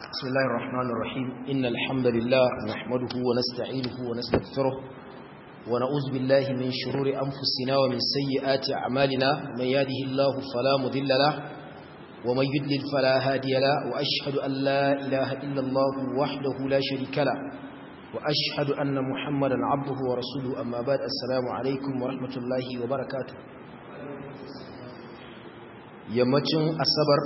بسم الله الرحمن الرحيم إن الحمد لله نحمده ونستعينه ونستغفره ونعوذ بالله من شرور أنفسنا ومن سيئات أعمالنا من يهده الله فلا مضل له ومن يضلل فلا هادي له وأشهد أن لا إله إلا الله وحده لا شريك له وأشهد أن محمدا عبده ورسوله أما بعد السلام عليكم ورحمة الله وبركاته yammacin asabar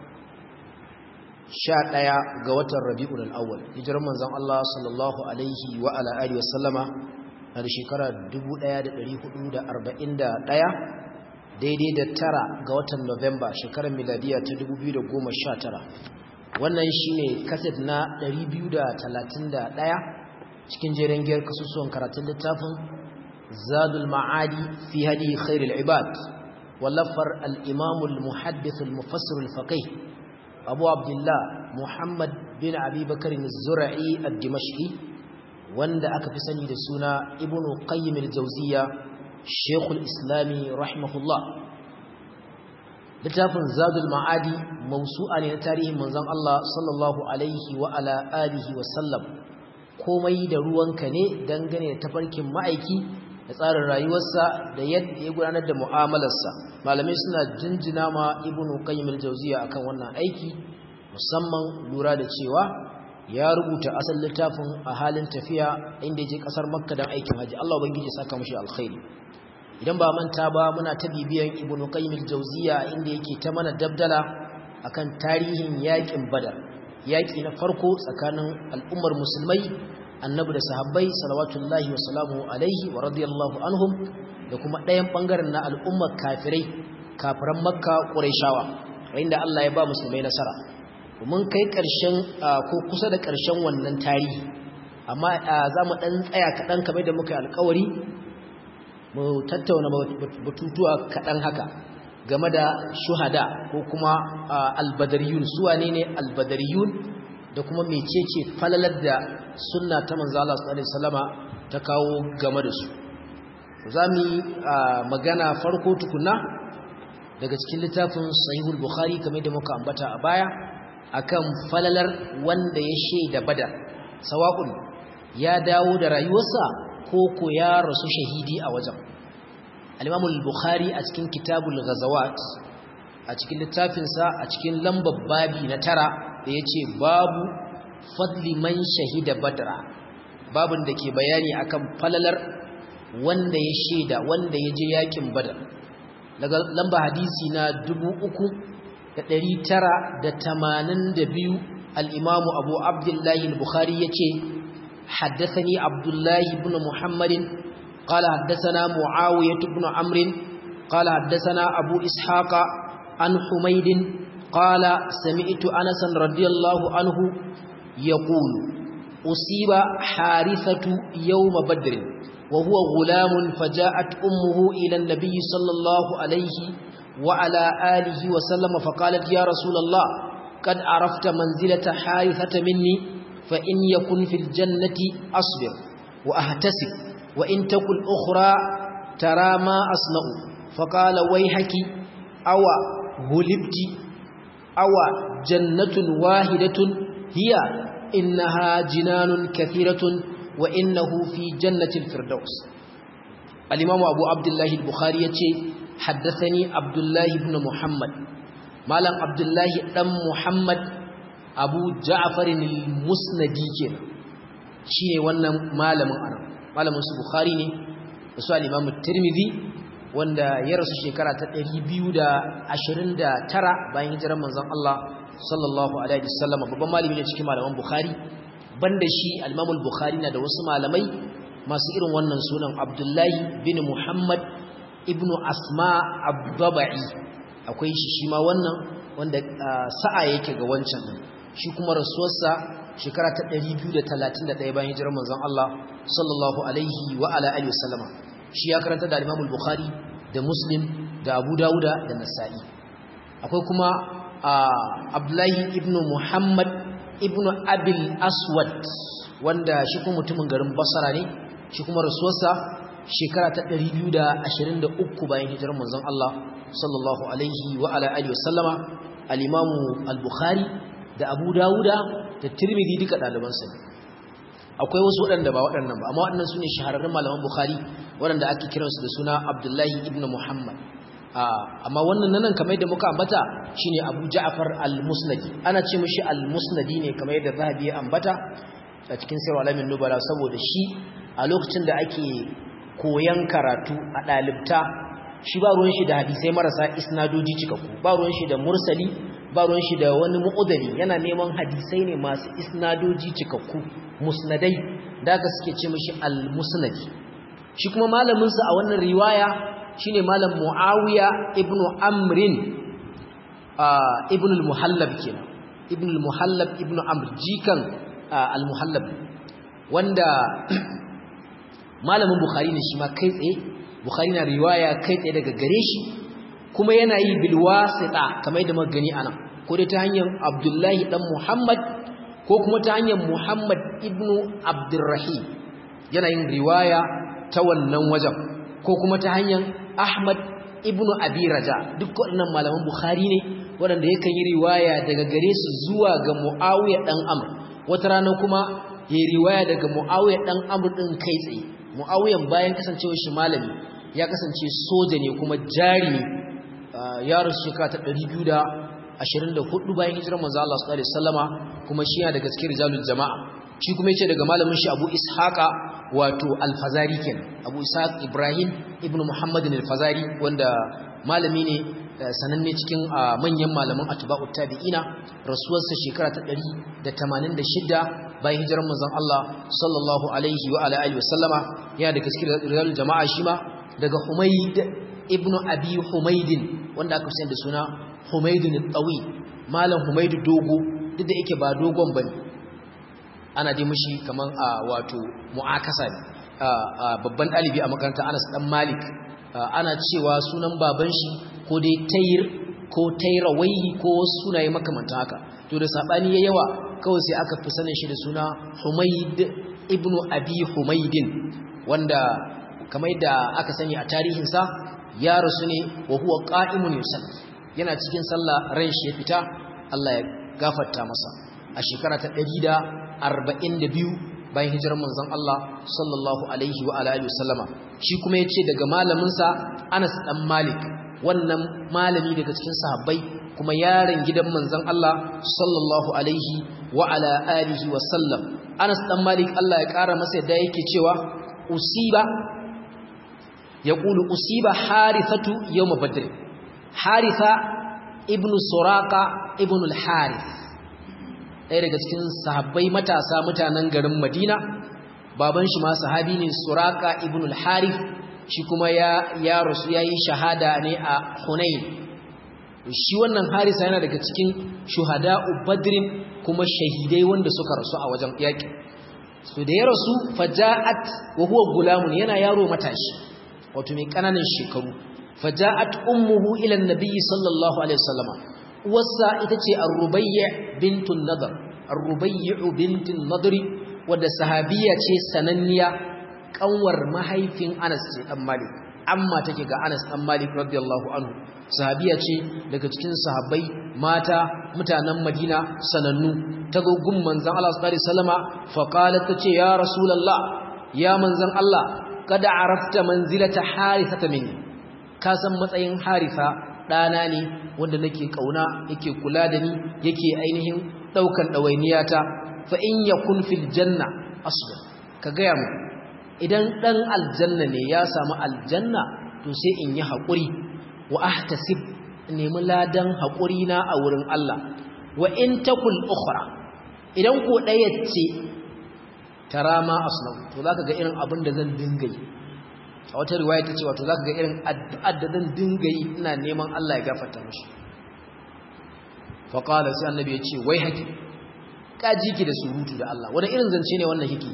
sha ɗaya ga watan rabi'ul al'awwal hijirar manzon Allah sallallahu alaihi wa ala alihi wasallama na da shekara 1441 daidai da tara ga watan Nuwamba shekarar miladiya ta 2019 wannan shine kaset na 231 cikin jerin giyar kasusuwan karatun littafin zadul ma'adi fi hadi khairul ibad ولفر الإمام المحدث المفسر الفقيه أبو عبد الله محمد بن أبي بكر الزرعي الدمشقي وند أكفسني لسنا ابن قيم الجوزية شيخ الإسلام رحمه الله littafin zadul ma'adi mausu'a ne na tarihin manzon Allah sallallahu alaihi wa ala alihi wa sallam komai da ruwanka ne dangane da tafarkin ma'aiki da tsarin rayuwarsa da yadda ya gudanar da mu'amalarsa malamai suna jinjina ma ibnu qayyim al-jawziya akan wannan aiki musamman lura da cewa ya rubuta asalin littafin a halin tafiya inda yake kasar makka dan aikin haji Allah ubangiji saka mushi alkhairi idan ba manta ba muna ta bibiyan ibnu qayyim al-jawziya inda yake ta mana dabdala akan tarihin yakin badar yaki na farko tsakanin al'ummar musulmai annabi da sahabbai salawatullahi wa salamu alaihi wa radiyallahu anhum da kuma ɗayan ɓangaren na al'ummar kafirai kafiran makka ƙuraishawa inda Allah ya ba musulmai nasara mun kai ƙarshen ko kusa da ƙarshen wannan tarihi amma za mu ɗan tsaya kaɗan kamar da muka yi alkawari mu tattauna batutuwa kaɗan haka game da shuhada ko kuma albadariyun su wane ne albadariyun da kuma mecece falalar da sunna ta manzo Allah sallallahu alaihi wasallama ta kawo game da su zamu magana farko tukuna daga cikin littafin sahihul bukhari kamar da muka ambata a baya akan falalar wanda ya shaida badar sawa'un ya dawo da rayuwarsa ko ko ya rasu shahidi a wajen al-imam al-bukhari a cikin kitabul ghazawat a cikin littafinsa a cikin lambar babi na tara da ya ce babu fadli man shahida badra babin da ke bayani akan falalar wanda ya shaida wanda ya je yakin badar daga lamba hadisi na dubu uku da ɗari tara da tamanin da biyu al'imamu abu abdullahi al-bukhari ya ce haddasani abdullahi ibn muhammadin قال حدثنا معاوية بن عمرو قال حدثنا أبو إسحاق عن حميد قال سمعت أنسا رضي الله عنه يقول أصيب حارثة يوم بدر وهو غلام فجاءت أمه إلى النبي صلى الله عليه وعلى آله وسلم فقالت يا رسول الله قد عرفت منزلة حارثة مني فإن يكن في الجنة أصبر وأهتسب وإن تكن أخرى ترى ما أصنع فقال ويحك أو غلبت أو جنة واحدة هي إنها جنان كثيرة وإنه في جنة الفردوس الإمام أبو عبد الله البخاري حدثني عبد الله بن محمد مالم عبد الله بن محمد أبو جعفر المسندي كنا شيء وانا مالم أنا مالم بخاري ne da su al-Imam Tirmidhi wanda ya rasu shekara ta 229 bayan hijirar manzon Allah sallallahu alaihi wasallam babban malami ne cikin malaman Bukhari banda shi al-Imam al-Bukhari na da wasu malamai masu irin wannan sunan Abdullahi bin Muhammad ibn Asma Abdabai akwai shi shi ma wannan wanda sa'a yake ga wancan shi kuma rasuwarsa shekara ta 231 bayan hijirar manzon Allah sallallahu alaihi wa ala alihi wasallama shi ya karanta da Imam al-Bukhari da Muslim da Abu Dawuda da Nasa'i akwai kuma Abdullahi ibn Muhammad ibn Abil Aswad wanda shi kuma mutumin garin Basra ne shi kuma rasuwarsa shekara ta 223 bayan hijirar manzon Allah sallallahu alaihi wa ala alihi wasallama al-Imam al-Bukhari da abu dawuda da tirmidhi duka ɗalibansa ne akwai wasu waɗanda ba waɗannan ba amma waɗannan su ne shahararrun malaman bukhari waɗanda ake kiransu da suna abdullahi ibn muhammad amma wannan nan kamar yadda muka ambata shine abu ja'far al-musnadi ana ce mishi al-musnadi ne kamar yadda zahabi ya ambata a cikin sirr alamin nubala saboda shi a lokacin da ake koyan karatu a ɗalibta shi ba ruwan shi da hadisai marasa isnadoji cikakku ba ruwan shi da mursali ba ruwan shi da wani mu'udari yana neman hadisai ne masu isnadoji cikakku musnadai da aka suke ce mishi al-musnadi shi kuma malaminsa a wannan riwaya shine malam muawiya ibnu amrin ibnu al-muhallab kenan ibnu al-muhallab ibnu amr jikan al-muhallab wanda malamin bukhari ne shi ma kai tsaye bukhari na riwaya kai tsaye daga gare shi kuma yana yi bil wasita kamar yadda muka gani anan ko dai ta hanyar abdullahi dan muhammad ko kuma ta hanyar muhammad ibnu abdurrahim yana yin riwaya ta wannan wajen ko kuma ta hanyar ahmad ibnu abi raja duk waɗannan malaman bukhari ne waɗanda yakan yi riwaya daga gare su zuwa ga muawiya dan amr wata rana kuma ya riwaya daga muawiya dan amr din kai tsaye muawiyan bayan kasancewar shi malami ya kasance soja ne kuma jari ne ya rasu shekara ta 224 bayan hijirar manzo Allah sallallahu alaihi wasallama kuma shi yana daga cikin rijalul jama'a shi kuma yace daga malamin shi Abu Ishaqa wato Al-Fazari kenan Abu Ishaq Ibrahim ibn Muhammad Al-Fazari wanda malami ne sananne cikin manyan malaman atba'ut tabi'ina rasuwarsa shekara ta 186 bayan hijirar manzon Allah sallallahu alaihi wa ala alihi wasallama yana daga cikin rijalul jama'a shi ma daga Humayd ibn Abi Humaydin wanda aka fi da suna Humaydun al-Tawi malam Humaydu dogo duk da yake ba dogon bane ana dai mishi kaman a wato mu'akasa ne babban dalibi a makarantar Anas dan Malik ana cewa sunan baban shi ko dai Tayr ko Tayrawaihi ko wasu sunaye makamantan haka to da sabani ya yawa kawai sai aka fi sanin shi da suna Humayd ibn Abi Humaydin wanda kamar da aka sani a tarihinsa ya rasu ne wa huwa qa'imun yusalli yana cikin sallah ran shi ya fita Allah ya gafarta masa a shekara ta 142 bayan hijirar manzon Allah sallallahu alaihi wa alihi wasallama shi kuma yace daga malamin sa Anas dan Malik wannan malami daga cikin sahabbai kuma yaron gidan manzon Allah sallallahu alaihi wa ala alihi wasallam Anas dan Malik Allah ya kara masa yadda yake cewa usiba yaqulu usiba harithatu yawm badr haritha ibn suraka ibn al-harith ɗaya daga cikin sahabbai matasa mutanen garin madina baban shi ma sahabi ne suraka ibn al-harith shi kuma ya ya rasu yayi shahada ne a hunain shi wannan harisa yana daga cikin shuhada'u badrin kuma shahidai wanda suka rasu a wajen yaki so da ya rasu faja'at wa huwa gulamun yana yaro matashi wato mai kananan shekaru faja'at ummuhu ila an-nabi sallallahu alaihi wasallam wasa ita ce ar-rubayy bintun nadar ar-rubayy bintun nadri wadda sahabiya ce sananniya kanwar mahaifin Anas ce dan Malik amma take ga Anas dan Malik radiyallahu anhu sahabiya ce daga cikin sahabbai mata mutanen Madina sanannu ta gogun manzon Allah sallallahu alaihi wasallama fa qalat tace ya rasulullah ya manzon Allah kada arafta manzilata harithata minni ka san matsayin harifa ɗana ne wanda nake ƙauna yake kula da ni yake ainihin ɗaukan ɗawainiyata fa in yakun fil janna asbir ka gaya mu idan ɗan aljanna ne ya samu aljanna to sai in yi haƙuri wa ahtasib nemi ladan haƙuri na a wurin Allah wa in takul ukhra idan ko ɗaya ce tara ma asnau to zaka ga irin abin da zan dinga yi a wata riwaya ta ce wato za ka ga irin addu'ar da zan dinga yi ina neman Allah ya gafarta mashi faƙalar sai annabi ya ce wai haƙi ƙaji ki da surutu da Allah wani irin zance ne wannan hiki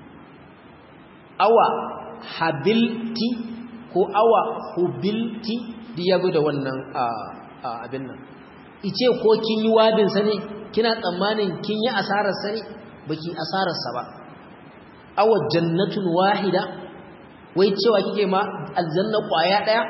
awa habilti ko awa hubilti da ya da wannan abin nan ice ko kin yi wadinsa ne kina tsammanin kin yi asararsa ne baki asararsa ba awa jannatun wahida wai cewa kike ma aljanna kwaya daya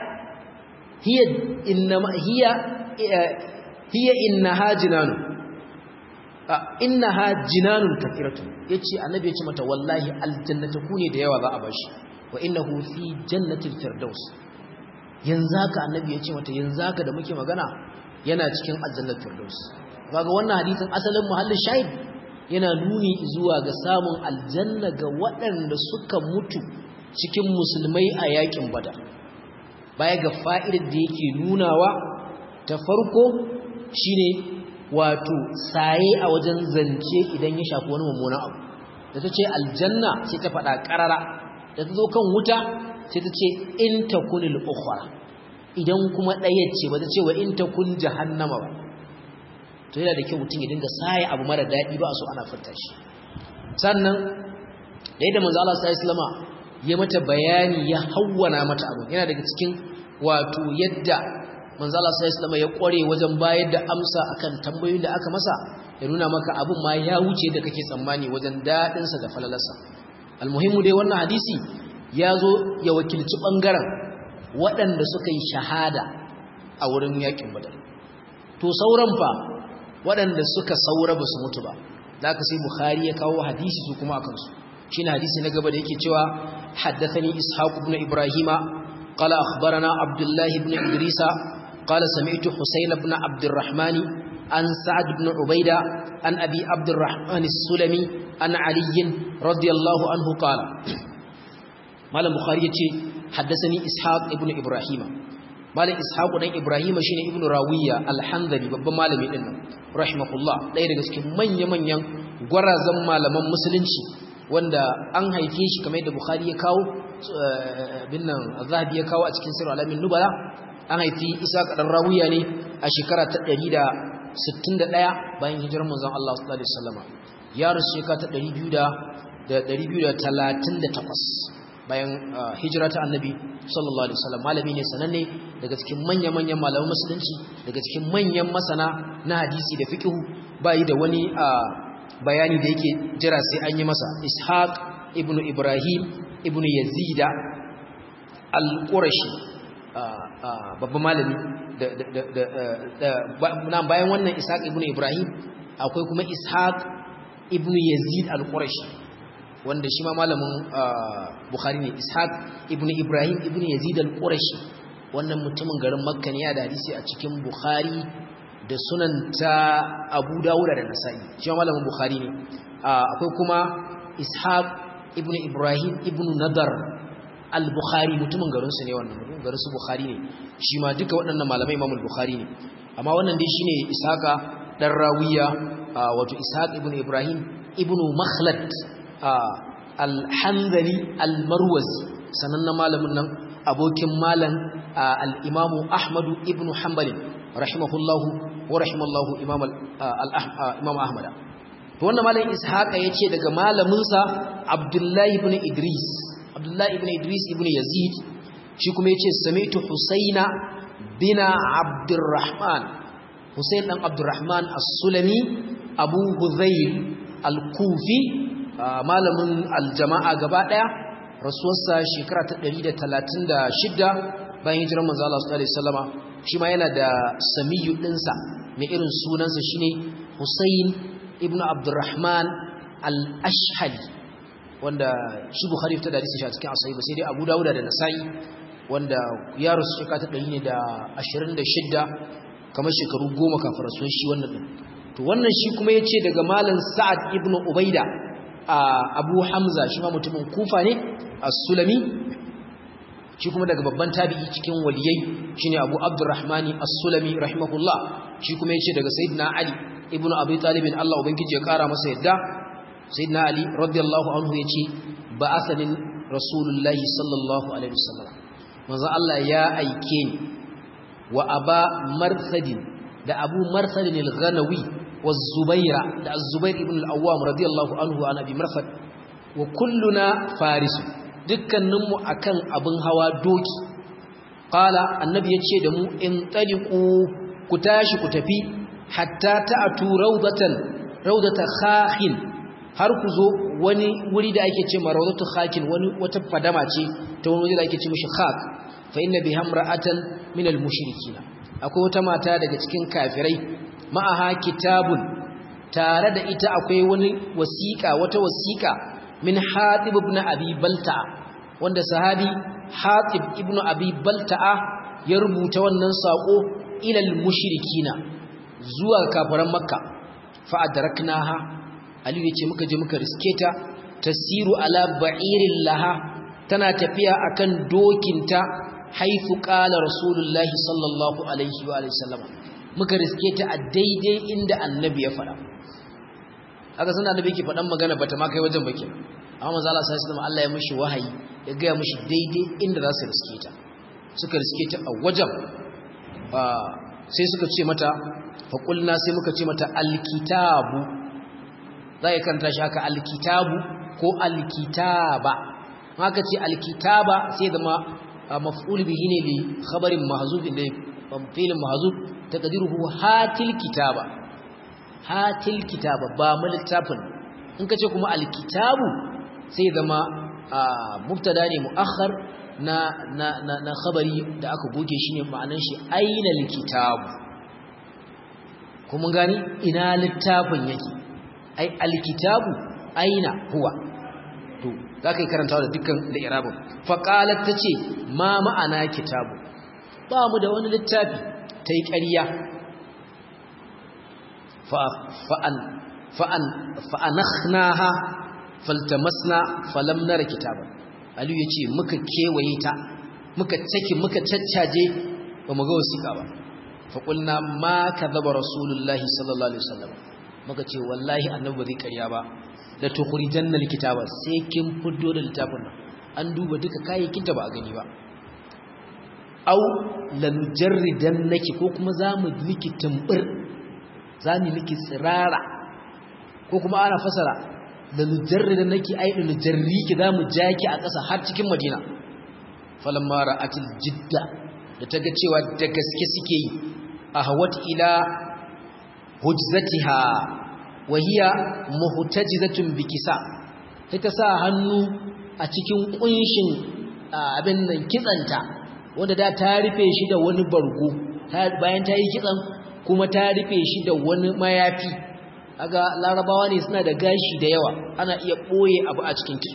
hiya inna hiya hiya innaha jinanu innaha jinanun kathiratu yace annabi yace mata wallahi aljannatu ne da yawa za a bashi wa innahu fi jannatil firdaus yanzu haka annabi yace mata yanzu haka da muke magana yana cikin aljannatul firdaus kaga wannan hadisin asalin muhallin shahid yana nuni zuwa ga samun aljanna ga waɗanda suka mutu cikin musulmai a yakin badar baya ga fa'idar da yake nunawa ta farko shine wato saye a wajen zance idan ya shafi wani mummunan abu da ta ce aljanna sai ta faɗa ƙarara da ta zo kan wuta sai ta ce in ta kunil ukhra idan kuma ɗaya ce ba ta ce wa in ta kun jahannama ba to yana da kyau mutum ya dinga saye abu mara daɗi ba a so ana furta shi sannan da yadda manzo Allah sallallahu alaihi ya mata bayani ya hawwana mata abu yana daga cikin wato yadda manzo Allah sallallahu alaihi ya kware wajen bayar da amsa akan tambayoyin da aka masa ya nuna maka abin ma ya wuce da kake tsammani wajen dadin sa da falalarsa almuhimmu dai wannan hadisi ya zo ya wakilci bangaren waɗanda suka yi shahada a wurin yakin badar to sauran fa waɗanda suka saura ba su mutu ba da aka sai bukhari ya kawo hadisi su kuma akan su shine hadisi na gaba da yake cewa haddathani ishaq ibn ibrahima qala akhbarana abdullah ibn idrisa qala sami'tu husayn ibn abd الرحمن an sa'ad ibn ubaida an abi abd الرحمن السلمي an ali radiyallahu anhu qala malam bukhari yace haddathani ishaq ibn ibrahima malam ishaq dan ibrahima shine ibn rawiya al-hanbali babban malami din nan rahimahullah ɗaya daga cikin manya-manyan gwarazan malaman musulunci wanda an haife shi kamar yadda Bukhari ya kawo bin nan Zahabi ya kawo a cikin Sirr Alamin Nubala an haifi Isa kadan Rawiya ne a shekara ta 161 bayan hijirar manzon Allah sallallahu alaihi wasallam ya rasu shekara ta 238 bayan hijira ta Annabi sallallahu alaihi wasallam malami ne sananne daga cikin manya-manyan malaman musulunci daga cikin manyan masana na hadisi da fiqh bai da wani bayani da yake jira sai an yi masa ishaq ibn ibrahim ibn yazida al-qurashi babban malami da bayan wannan ishaq ibn ibrahim akwai kuma ishaq ibn yazid al-qurashi wanda shi ma malamin bukhari ne ishaq ibn ibrahim ibn yazid al-qurashi wannan mutumin garin makka ne ya da hadisi a cikin bukhari da sunan ta abu dawuda da nasa'i shi ma malamin bukhari ne akwai kuma ishaq ibn ibrahim ibn nadar al-bukhari mutumin garinsu ne wannan mutumin garinsu bukhari ne shi ma duka waɗannan malamai imamul bukhari ne amma wannan dai shine ishaqa dan rawiya wato ishaq ibn ibrahim ibn makhlad al-hanzali al-marwazi sanannen malamin nan abokin malam al-imamu ahmadu ibn hanbali rahimahullahu wa rahimallahu imam imam ahmad to wannan malam ishaqa yace daga malamin sa abdullahi ibn idris abdullahi ibn idris ibn yazid shi kuma yace sami'tu husaina bina abdurrahman husain dan abdurrahman as-sulami abu hudhayl al-kufi malamin al-jama'a gaba daya rasuwarsa shekara ta 136 bayan hijirar manzo Allah sallallahu alaihi wasallama shi ma yana da samiyu ɗinsa mai irin sunansa shine Hussein ibn Abdurrahman al-Ashhali wanda shi Bukhari ta hadisi shi a cikin asahi ba sai dai Abu Dawud da Nasa'i wanda ya rasu shekara ta 126 kamar shekaru goma kafin rasuwar shi wannan din to wannan shi kuma yace daga malam Sa'ad ibn Ubaida Abu Hamza shi ma mutumin Kufa ne as-Sulami shi kuma daga babban tabi'i cikin waliyai shine Abu Abdurrahman As-Sulami rahimahullah shi kuma yace daga Sayyidina Ali ibn Abi Talib Allah ubangiji ya kara masa yadda Sayyidina Ali radiyallahu anhu yace ba'athani Rasulullahi sallallahu alaihi wasallam manzo Allah ya aike ni wa Aba Marthadin da Abu Marthadin al-Ghanawi wa Zubaira da Az-Zubair ibn al-Awwam radiyallahu anhu an Abi Marthad wa kulluna farisu dukkaninmu akan abin hawa doki qala annabi yace da mu in taliqu ku tashi ku tafi hatta ta'tu rawdatan rawdata khakhin har ku zo wani wuri da ake cewa rawdatu khakhin wani wata fadama ce ta wani wuri da ake ce mishi khak fa inna biha imra'atan min al-mushrikeen akwai wata mata daga cikin kafirai ma'aha kitabun tare da ita akwai wani wasiƙa wata wasiƙa min hatib ibn abi balta'a wanda sahabi hatib ibn abi balta'a ya rubuta wannan sako ilal mushrikina zuwa kafiran makka fa adraknaha ali yace muka je muka riske ta tasiru ala ba'irin laha tana tafiya akan dokinta haifu qala rasulullahi sallallahu alaihi wa sallam muka riske ta a daidai inda annabi ya fada aka san annabi yake fadan magana bata ma kai wajen baki amma manzo Allah sallallahu alaihi wasallam Allah ya mishi wahayi ya ga mishi daidai inda za su riske ta suka riske ta a wajen sai suka ce mata faƙulna sai muka ce mata alkitabu za a kanta shi haka alkitabu ko alkitaba haka ce alkitaba sai zama maf'ul bihi ne li khabarin mahzuf inda filin mahzuf taqdiruhu hatil kitaba hatil kitaba ba mu littafin in kace kuma alkitabu sai zama mubtada ne muakhar na na na na khabari da aka goge shi ne ma'anar shi aina alkitabu kuma gani ina littafin yake ai alkitabu aina huwa to zaka yi karantawa da dukkan da irabin fa qalat tace ma ma'ana kitabu ba mu da wani littafi tai ƙarya fa fa an fa an fa anakhnaha faltamasna falam nara kitaban aliyu ya ce muka kewaye ta muka caki muka caccaje ba mu ga wasiƙa ba faƙulna ma ka zaba rasulullahi sallallahu alaihi wasallam muka ce wallahi annabi ba zai ƙarya ba da tukhrijan nal kitaba sai kin fiddo da littafin nan an duba duka kayayyakin ta ba a gani ba au lanujarridan naki ko kuma zamu miki tumbur zamu miki tsirara ko kuma ana fasara da nujarridan naki ai da nujarriki zamu jaki a ƙasa har cikin Madina falamma ra'atil jidda da taga cewa da gaske suke yi ahwat ila hujzatiha wa hiya muhtajizatun bikisa sai ta sa hannu a cikin kunshin abin nan kitsanta wanda da ta rufe shi da wani bargo bayan ta yi kitsan kuma ta rufe shi da wani mayafi aga larabawa ne suna da gashi da yawa ana iya ɓoye abu a cikin kitso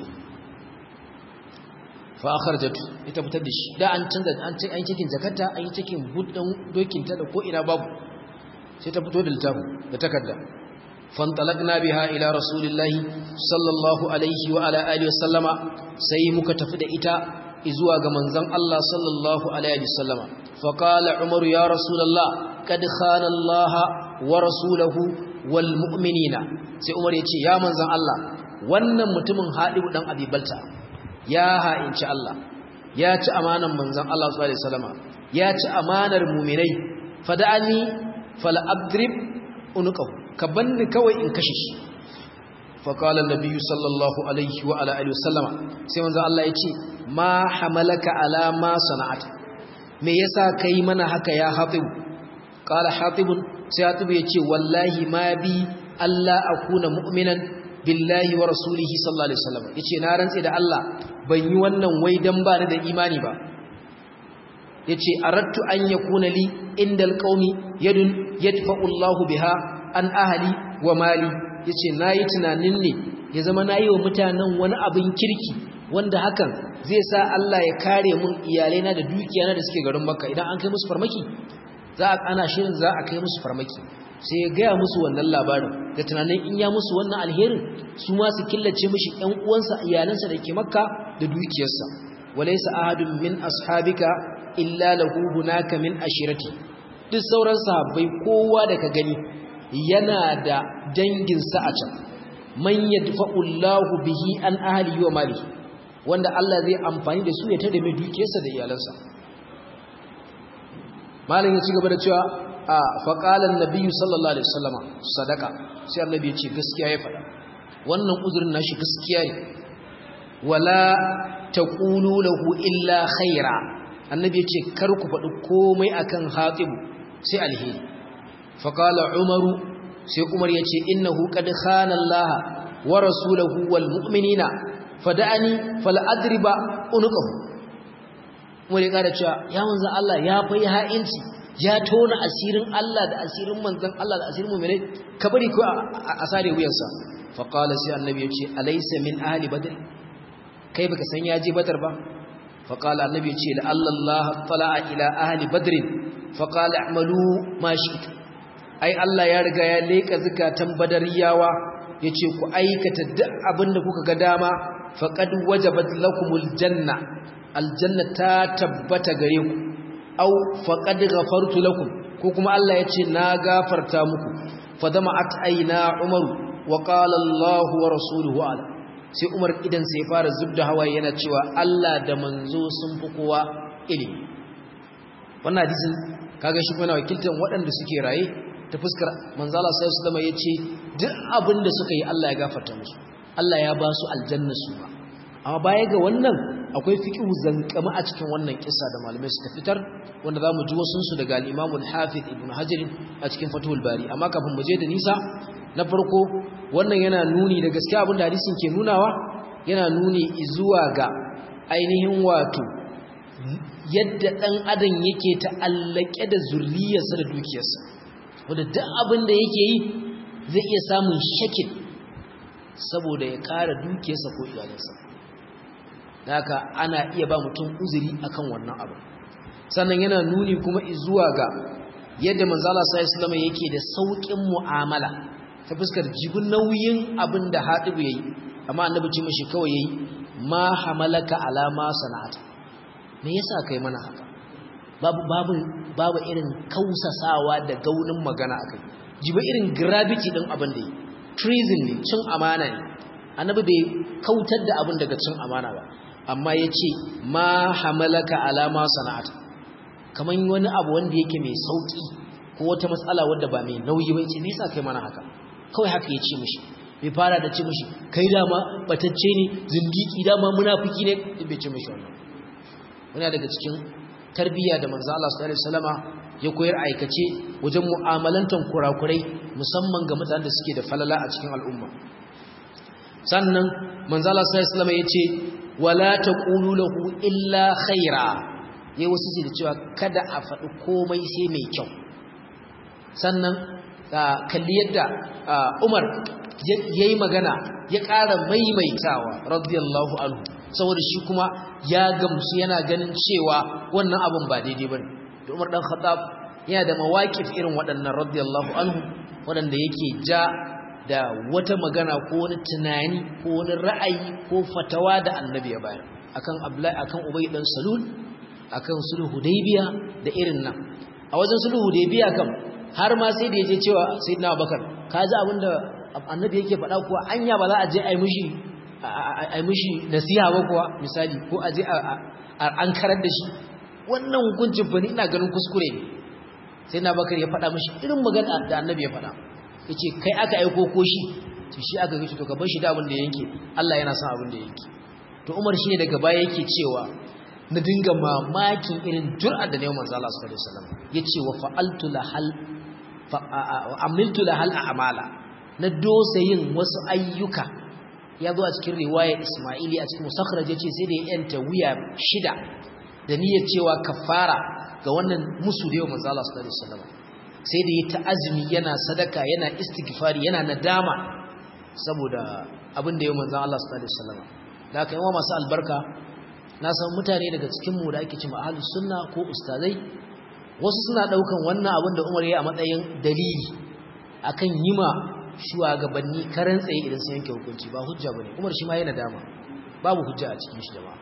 fa akharjatu ita fitar da shi da an canza an ce an cikin zakarta an yi cikin buddan dokinta da ko ina babu sai ta fito da littafin da takarda fantalaqna biha ila rasulillahi sallallahu alaihi wa ala alihi wasallama sai muka tafi da ita zuwa ga manzon Allah sallallahu alaihi wasallama fa qala umar ya rasulullah kad khana Allah wa rasuluhu wal mu'minina sai umar ya ce ya manzon Allah wannan mutumin hadibu dan abibalta ya ha'inci Allah ya ci amanar manzon Allah sallallahu alaihi wasallama ya ci amanar mu'minai fada'ani fala adrib unqahu ka banni kawai in kashe shi fa qala an-nabiy sallallahu alaihi wa ala alihi wasallama sai manzon Allah ya ce ma hamalaka ala ma sana'ata me yasa kai mana haka ya hatib qala hatib sai hatib ya ce wallahi ma bi Allah akuna mu'minan billahi wa rasulihi sallallahu alaihi wasallam yace na rantse da Allah ban yi wannan wai dan ba ni da imani ba yace aradtu an yakuna li indal qaumi yadun yadfa'u Allahu biha an ahli wa mali yace nayi tunanin ne ya zama nayi wa mutanen wani abin kirki wanda hakan zai sa Allah ya kare mun iyalaina da dukiyana da suke garin Makka idan an kai musu farmaki za a ana shirin za a kai musu farmaki sai ya gaya musu wannan labarin da tunanin in ya musu wannan alherin su ma su killace mishi ƴan uwansa iyalansa da ke makka da dukiyarsa walaysa ahadun min ashabika illa lahu hunaka min ashirati duk sauran sahabbai kowa da ka gani yana da dangin sa a can man yadfa'u Allahu bihi an ahli wa mali wanda Allah zai amfani da su ya tada mai dukiyarsa da iyalansa malin ya ci gaba da cewa a faƙalar nabiyu sallallahu alaihi wasallama sadaka sai annabi ya ce gaskiya ya faɗa wannan uzurin nashi gaskiya ne wala taqulu lahu illa khaira annabi ya ce kar ku faɗi komai akan hatibu sai alheri faqala umaru sai umar ya ce innahu qad khana allah wa rasulahu wal mu'minina fada'ani fal adriba unqahu umar ya kada cewa ya manzon Allah ya fa ha'inci ya tona asirin Allah da asirin manzon Allah da asirin mu'minai ka bari ko a sare wuyansa fa qala sai annabi ya ce alaysa min ahli badr kai baka san ya je badar ba fa qala annabi ya ce la Allah tala'a ila ahli badr fa qala a'malu ma shi'tu ai Allah ya riga ya leka zakatan badariyawa yace ku aikata duk abinda kuka ga dama faqad wajabat lakumul janna aljanna ta tabbata gare ku aw faqad ghafartu lakum ko kuma Allah yace na gafarta muku fadama'at aina umar wa qala Allah wa rasuluhu ala sai umar idan sai fara zubda hawaye yana cewa Allah da manzo sun fi kowa ilimi wannan hadisin kaga shi kuma wakiltan waɗanda suke raye ta fuskar manzala sai su zama yace duk abin da suka yi Allah ya gafarta musu Allah ya ba su aljanna su ba amma baya ga wannan akwai fiqhu zankama a cikin wannan kissa da malamai suka fitar wanda zamu ji wasun su daga al-Imam al-Hafiz Ibn Hajar a cikin Fathul Bari amma kafin mu je da nisa na farko wannan yana nuni da gaskiya abin da hadisin ke nunawa yana nuni zuwa ga ainihin wato yadda dan adam yake ta'allake da zurriyarsa da dukiyarsa wanda duk abin da yake yi zai iya samun shakin saboda ya kare dukiyarsa ko iyalinsa haka ana iya ba mutum uzuri akan wannan abu sannan yana nuni kuma zuwa ga yadda manzala sallallahu alaihi yake da saukin mu'amala ta fuskar jibin nauyin abin da hadibu yayi amma annabi ce mishi kawai yayi ma hamalaka alama sana'ata me yasa kai mana haka babu babu babu irin kausasawa da gaunin magana akai jiba irin gravity din abin da yi treason ne cin amana ne annabi bai kautar da abin daga cin amana ba amma ya ce ma hamalaka alama sana'ata kamar wani abu wanda yake mai sauki ko wata matsala wadda ba mai nauyi ba ce nisa kai mana haka kawai haka ya ce mishi bai fara da ce mishi kai dama batacce ne zindiki dama munafiki ne bai ce mishi wannan wani daga cikin tarbiyya da manzo Allah sallallahu alaihi wasallama ya koyar aikace wajen mu'amalantan kurakurai musamman ga mutanen da suke da falala a cikin al'umma sannan manzo Allah sallallahu alaihi wasallama yace wala taqulu lahu illa khaira yayi wasu da cewa kada a faɗi komai sai mai kyau sannan kalli yadda Umar yayi magana ya ƙara maimaitawa radiyallahu anhu saboda shi kuma ya gamsu yana ganin cewa wannan abin ba daidai bane da Umar dan Khattab yana da mawaqif irin waɗannan radiyallahu anhu waɗanda yake ja da wata magana ko wani tunani ko wani ra'ayi ko fatawa da annabi ya bayar akan Abdullahi akan Ubay dan Salul akan sulhu Hudaybiya da irin nan a wajen sulhu Hudaybiya kam har ma sai da yaje cewa Sayyidina Abubakar kaji abinda annabi yake faɗa kuwa anya ba za a je ai mishi ai mishi nasiha ba kuwa misali ko a je an karar da shi wannan hukuncin fa ni ina ganin kuskure ne sai na bakar ya faɗa mishi irin magana da annabi ya faɗa yace kai aka aiko ko shi to shi aka gaci to ka bar shi da abin da yanke Allah yana son abin da yanke to Umar shine daga baya yake cewa na dinga mamakin irin jur'ar da ne manzo Allah sallallahu alaihi wasallam yace wa fa'altu lahal fa amiltu lahal a'mala na dosa yin wasu ayyuka ya zo a cikin riwaya Ismaili a cikin musakhraj yace sai da ya yanta wuya shida da niyyar cewa kafara ga wannan musu da yau manzo Allah sallallahu alaihi wasallam sai da ya ta azumi yana sadaka yana istighfari yana nadama saboda abin da yau manzo Allah sallallahu alaihi wasallam da kai wa masu albarka na san mutane daga cikin mu da ake cewa ahlus sunna ko ustazai wasu suna daukan wannan abin da Umar ya a matsayin dalili akan yima shugabanni karan tsaye idan sun yanke hukunci ba hujja bane Umar shi ma yana dama babu hujja a cikin shi jama'a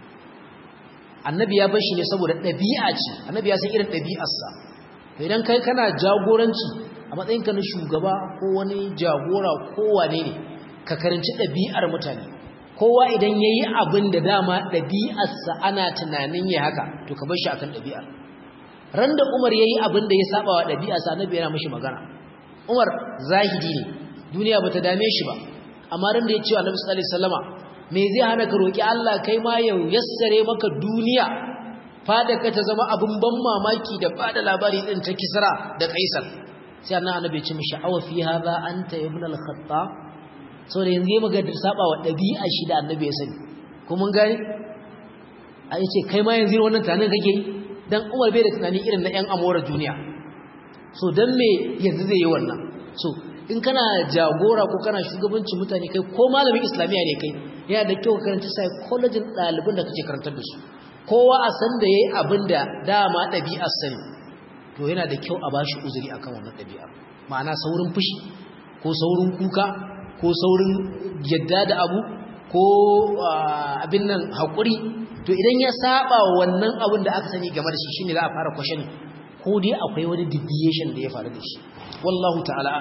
annabi ya bar shi ne saboda ɗabi'a ce annabi ya san irin ɗabi'arsa to idan kai kana jagoranci a matsayinka na shugaba ko wani jagora ko wane ne ka karanci ɗabi'ar mutane kowa idan ya yi abin da dama ɗabi'arsa ana tunanin ya haka to ka bar shi akan ɗabi'ar ran da umar ya yi abin da ya saba wa ɗabi'arsa annabi yana mashi magana umar zahidi ne duniya ba ta dame shi ba amma ran da ya ce wa annabi sallallahu alaihi wasallama me zai hana ka roki Allah kai ma ya yassare maka duniya fada ka ta zama abin ban mamaki da bada labari din ta Kisra da Kaisar sai annabi annabi ya ce mishi awa fi hadha anta ibn al-khattab so da yanzu muga da saba wa dabi'a shi da annabi ya sani ko mun gani a yace kai ma yanzu wannan tanin kake dan Umar bai da tunani irin na ƴan amora duniya so dan me yanzu zai yi wannan so in kana jagora ko kana shugabancin mutane kai ko malamin islamiya ne kai yana da kyau karanta psychology ɗaliban da kake karantar da su kowa a san da yayi abin da dama ɗabi'ar sani to yana da kyau a bashi uzuri akan wannan ɗabi'a ma'ana saurin fushi ko saurin kuka ko saurin yadda da abu ko abin nan haƙuri to idan ya saba wannan abin da aka sani game da shi shine za a fara kwashe ko dai akwai wani deviation da ya faru da shi wallahu ta'ala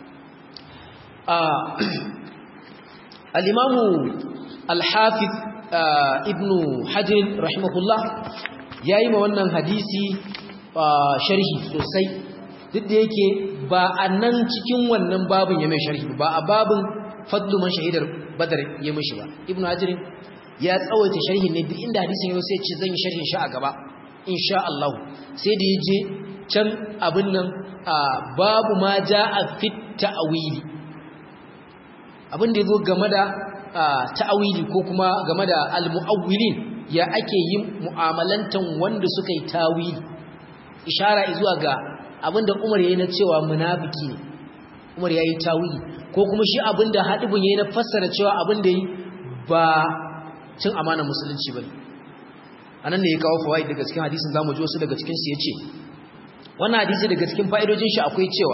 al-imamu al-hafiz ibnu hajar rahimahullah yayi ma wannan hadisi sharhi sosai duk da yake ba a nan cikin wannan babin ya mai sharhi ba a babin fadlu man shahidar badar ya mishi ba ibnu hajar ya tsawaita sharhin ne duk inda hadisin yau sai ce zan yi sharhin shi a gaba insha Allah sai da yaje can abin nan babu ma jaa fit ta'wili abin da yazo game da ta'awili ko kuma game da al-mu'awwilin ya ake yin mu'amalantan wanda suka yi tawili ishara zuwa ga abinda Umar yayi na cewa munafiki ne Umar yayi tawili ko kuma shi abinda hadibun yayi na fassara cewa abinda yi ba cin amana musulunci bane anan ne ya kawo fawaid daga cikin hadisin zamu ji wasu daga cikin su yace wannan hadisi daga cikin fa'idojin shi akwai cewa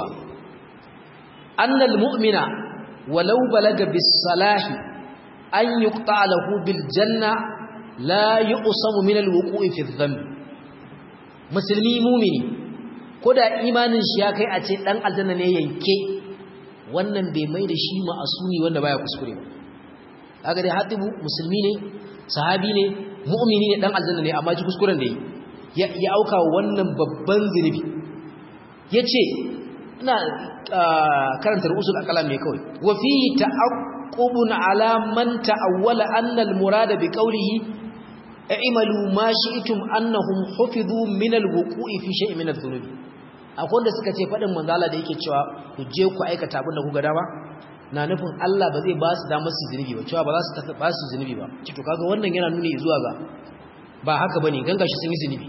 annal mu'mina walau balaga bis salahi an yuqta lahu bil janna la yuqsamu min al wuqu'i fi dhanb musulmi mumini koda imanin shi ya kai a ce dan aljanna ne yanke wannan bai mai da shi ma'asumi wanda baya kuskure ba kaga dai hatibu musulmi ne sahabi ne mu'mini ne dan aljanna ne amma ji kuskuren da yi ya auka wannan babban zinubi yace ina karanta rusul akalam ne kawai wa fihi ta'aqqubun ala man ta'awwala anna al-murada bi qawlihi i'malu ma shi'tum annahum hufizu min al-wuqu'i fi shay'in min adh-dhunubi akwai wanda suka ce fadin manzala da yake cewa ku je ku aikata abin da ku ga dama na nufin Allah ba zai ba su damar su zunubi ba cewa ba za su tafi ba su zunubi ba ce to kaga wannan yana nuni zuwa ga ba haka bane ganga shi sun yi zunubi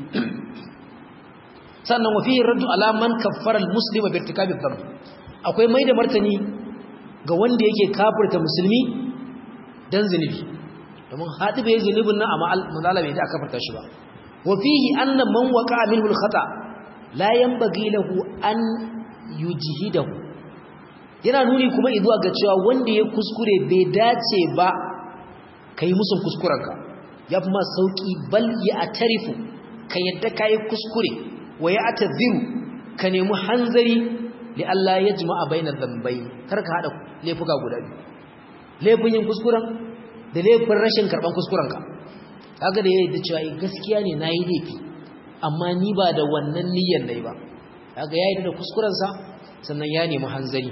sannan wa fihi raddu ala man kaffara al-muslima bi irtikabi dhanb akwai mai da martani ga wanda yake kafirta musulmi dan zunubi domin hadi bai zunubin nan amma manzala bai da kafirta shi ba wa fihi anna man waqa'a minhu al-khata la yanbaghi lahu an yujhidahu yana nuni kuma izuwa ga cewa wanda ya kuskure bai dace ba kai musun kuskurenka ya fi ma sauki bal ya atarifu ka yadda ka yi kuskure wa ya ataziru ka nemi hanzari li Allah ya jima'a bainar zambai kar ka haɗa laifuka guda biyu laifin yin kuskuren da laifin rashin karɓan kuskurenka kaga da ya yi da cewa gaskiya ne na yi laifi amma ni ba da wannan niyyar na yi ba kaga ya yi da kuskurensa sannan ya nemi hanzari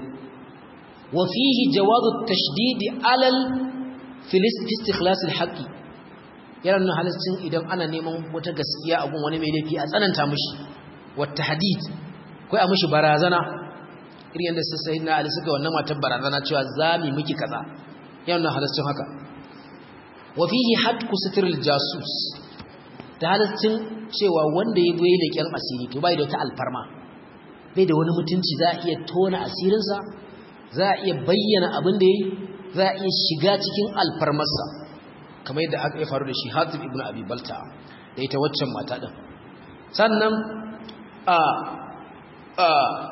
وفيه جواز التشديد على في استخلاص الحق yana nuna halittun idan ana neman wata gaskiya a gun wani mai laifi a tsananta mishi wata hadid kai a mishi barazana irin yadda su sai na ali suka wannan matar barazana cewa za mu miki kaza yana nuna halittun haka wa fihi hadku sitril jasus da halittun cewa wanda ya goyi leƙen asiri to bai da wata alfarma bai da wani mutunci za a iya tona asirinsa za a iya bayyana abin da ya yi za a iya shiga cikin alfarmarsa kamar yadda aka yi faru da shi hatib ibn abi balta da ita waccan mata ɗin sannan a a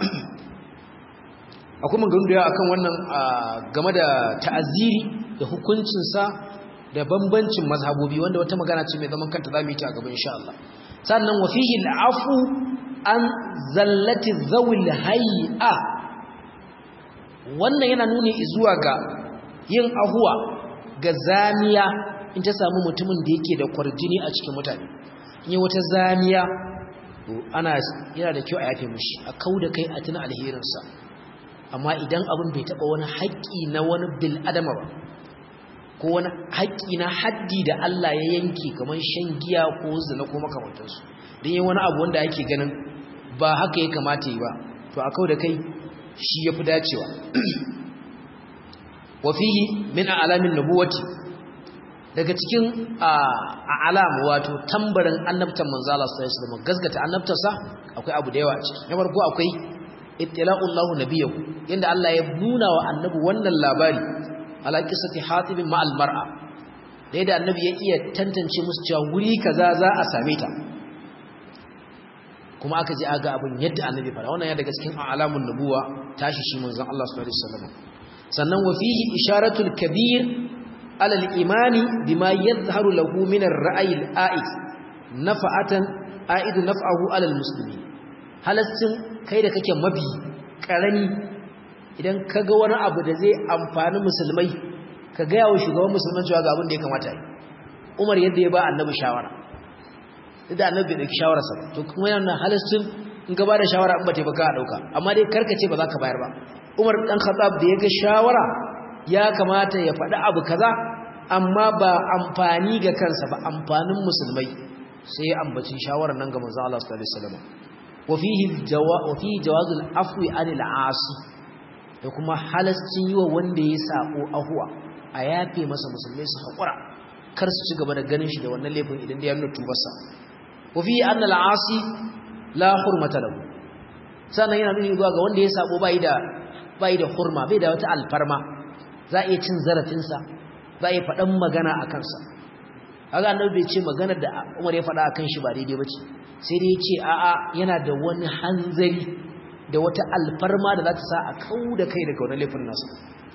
akwai maganganu da yawa akan wannan game da ta'aziri da hukuncinsa da bambancin mazhabobi wanda wata magana ce mai zaman kanta za mu yi ta a gaban insha Allah sannan wa fihi al'afu an zallati zawil hay'a wannan yana nuni zuwa ga yin ahuwa ga zamiya in ta samu mutumin da yake da kwarjini a cikin mutane in yi wata zamiya ana yana da kyau a yafe mushi a kau da kai a tuna alherinsa amma idan abin bai taɓa wani haƙƙi na wani bil adama ba ko wani haƙƙi na haddi da Allah ya yanki kamar shan giya ko zina ko makamantansu don yi wani abu wanda ake ganin ba haka ya kamata yi ba to a kau da kai shi ya fi dacewa wafihi min alamin nubuwati daga cikin alam wato tambarin annabtan manzo Allah sallallahu alaihi wasallam gaskata annabtarsa akwai abu da yawa a ciki na farko akwai ittila'ullahu nabiyahu yanda Allah ya nuna wa annabi wannan labari ala qissati hatib ma'al mar'a da yadda annabi ya iya tantance musu cewa wuri kaza za a same ta kuma aka je aga abin yadda annabi fara wannan ya daga cikin alamun nubuwa tashi shi manzon Allah sallallahu alaihi wasallam sannan wa fihi isharatul kabir ala al-imani bima yadhharu lahu min ar-ra'yi al-a'id nafa'atan a'id naf'ahu ala al-muslimin halastin kai da kake mabi karami idan kaga wani abu da zai amfani musulmai ka ga yawo shugaban musulman cewa ga abin da ya kamata yi Umar yadda ya ba annabi shawara da annabi bai dauki shawararsa ba to kuma yana halastin in ka bada shawara in ba ta baka dauka amma dai karkace ba za ka bayar ba Umar dan Khattab da ya ga shawara ya kamata ya faɗi abu kaza amma ba amfani ga kansa ba amfanin musulmai sai ya ambaci shawarar nan ga manzo Allah sallallahu alaihi wasallam wa fihi jawaz wa fihi jawazul afwi anil asi da kuma halascin yi wa wanda ya sako ahuwa a yafe masa musulmai su haƙura kar su ci gaba da ganin shi da wannan laifin idan da ya nuna tubarsa wa fihi anna al-asi la hurmata lahu sannan yana nuni zuwa ga wanda ya sako bai da bai da hurma bai da wata alfarma za a iya cin zarafinsa za a iya faɗan magana a kansa haka annabi bai ce maganar da Umar ya faɗa akan shi ba daidai bace sai dai ya ce a'a yana da wani hanzari da wata alfarma da za ta sa a kau da kai daga wani laifin nasa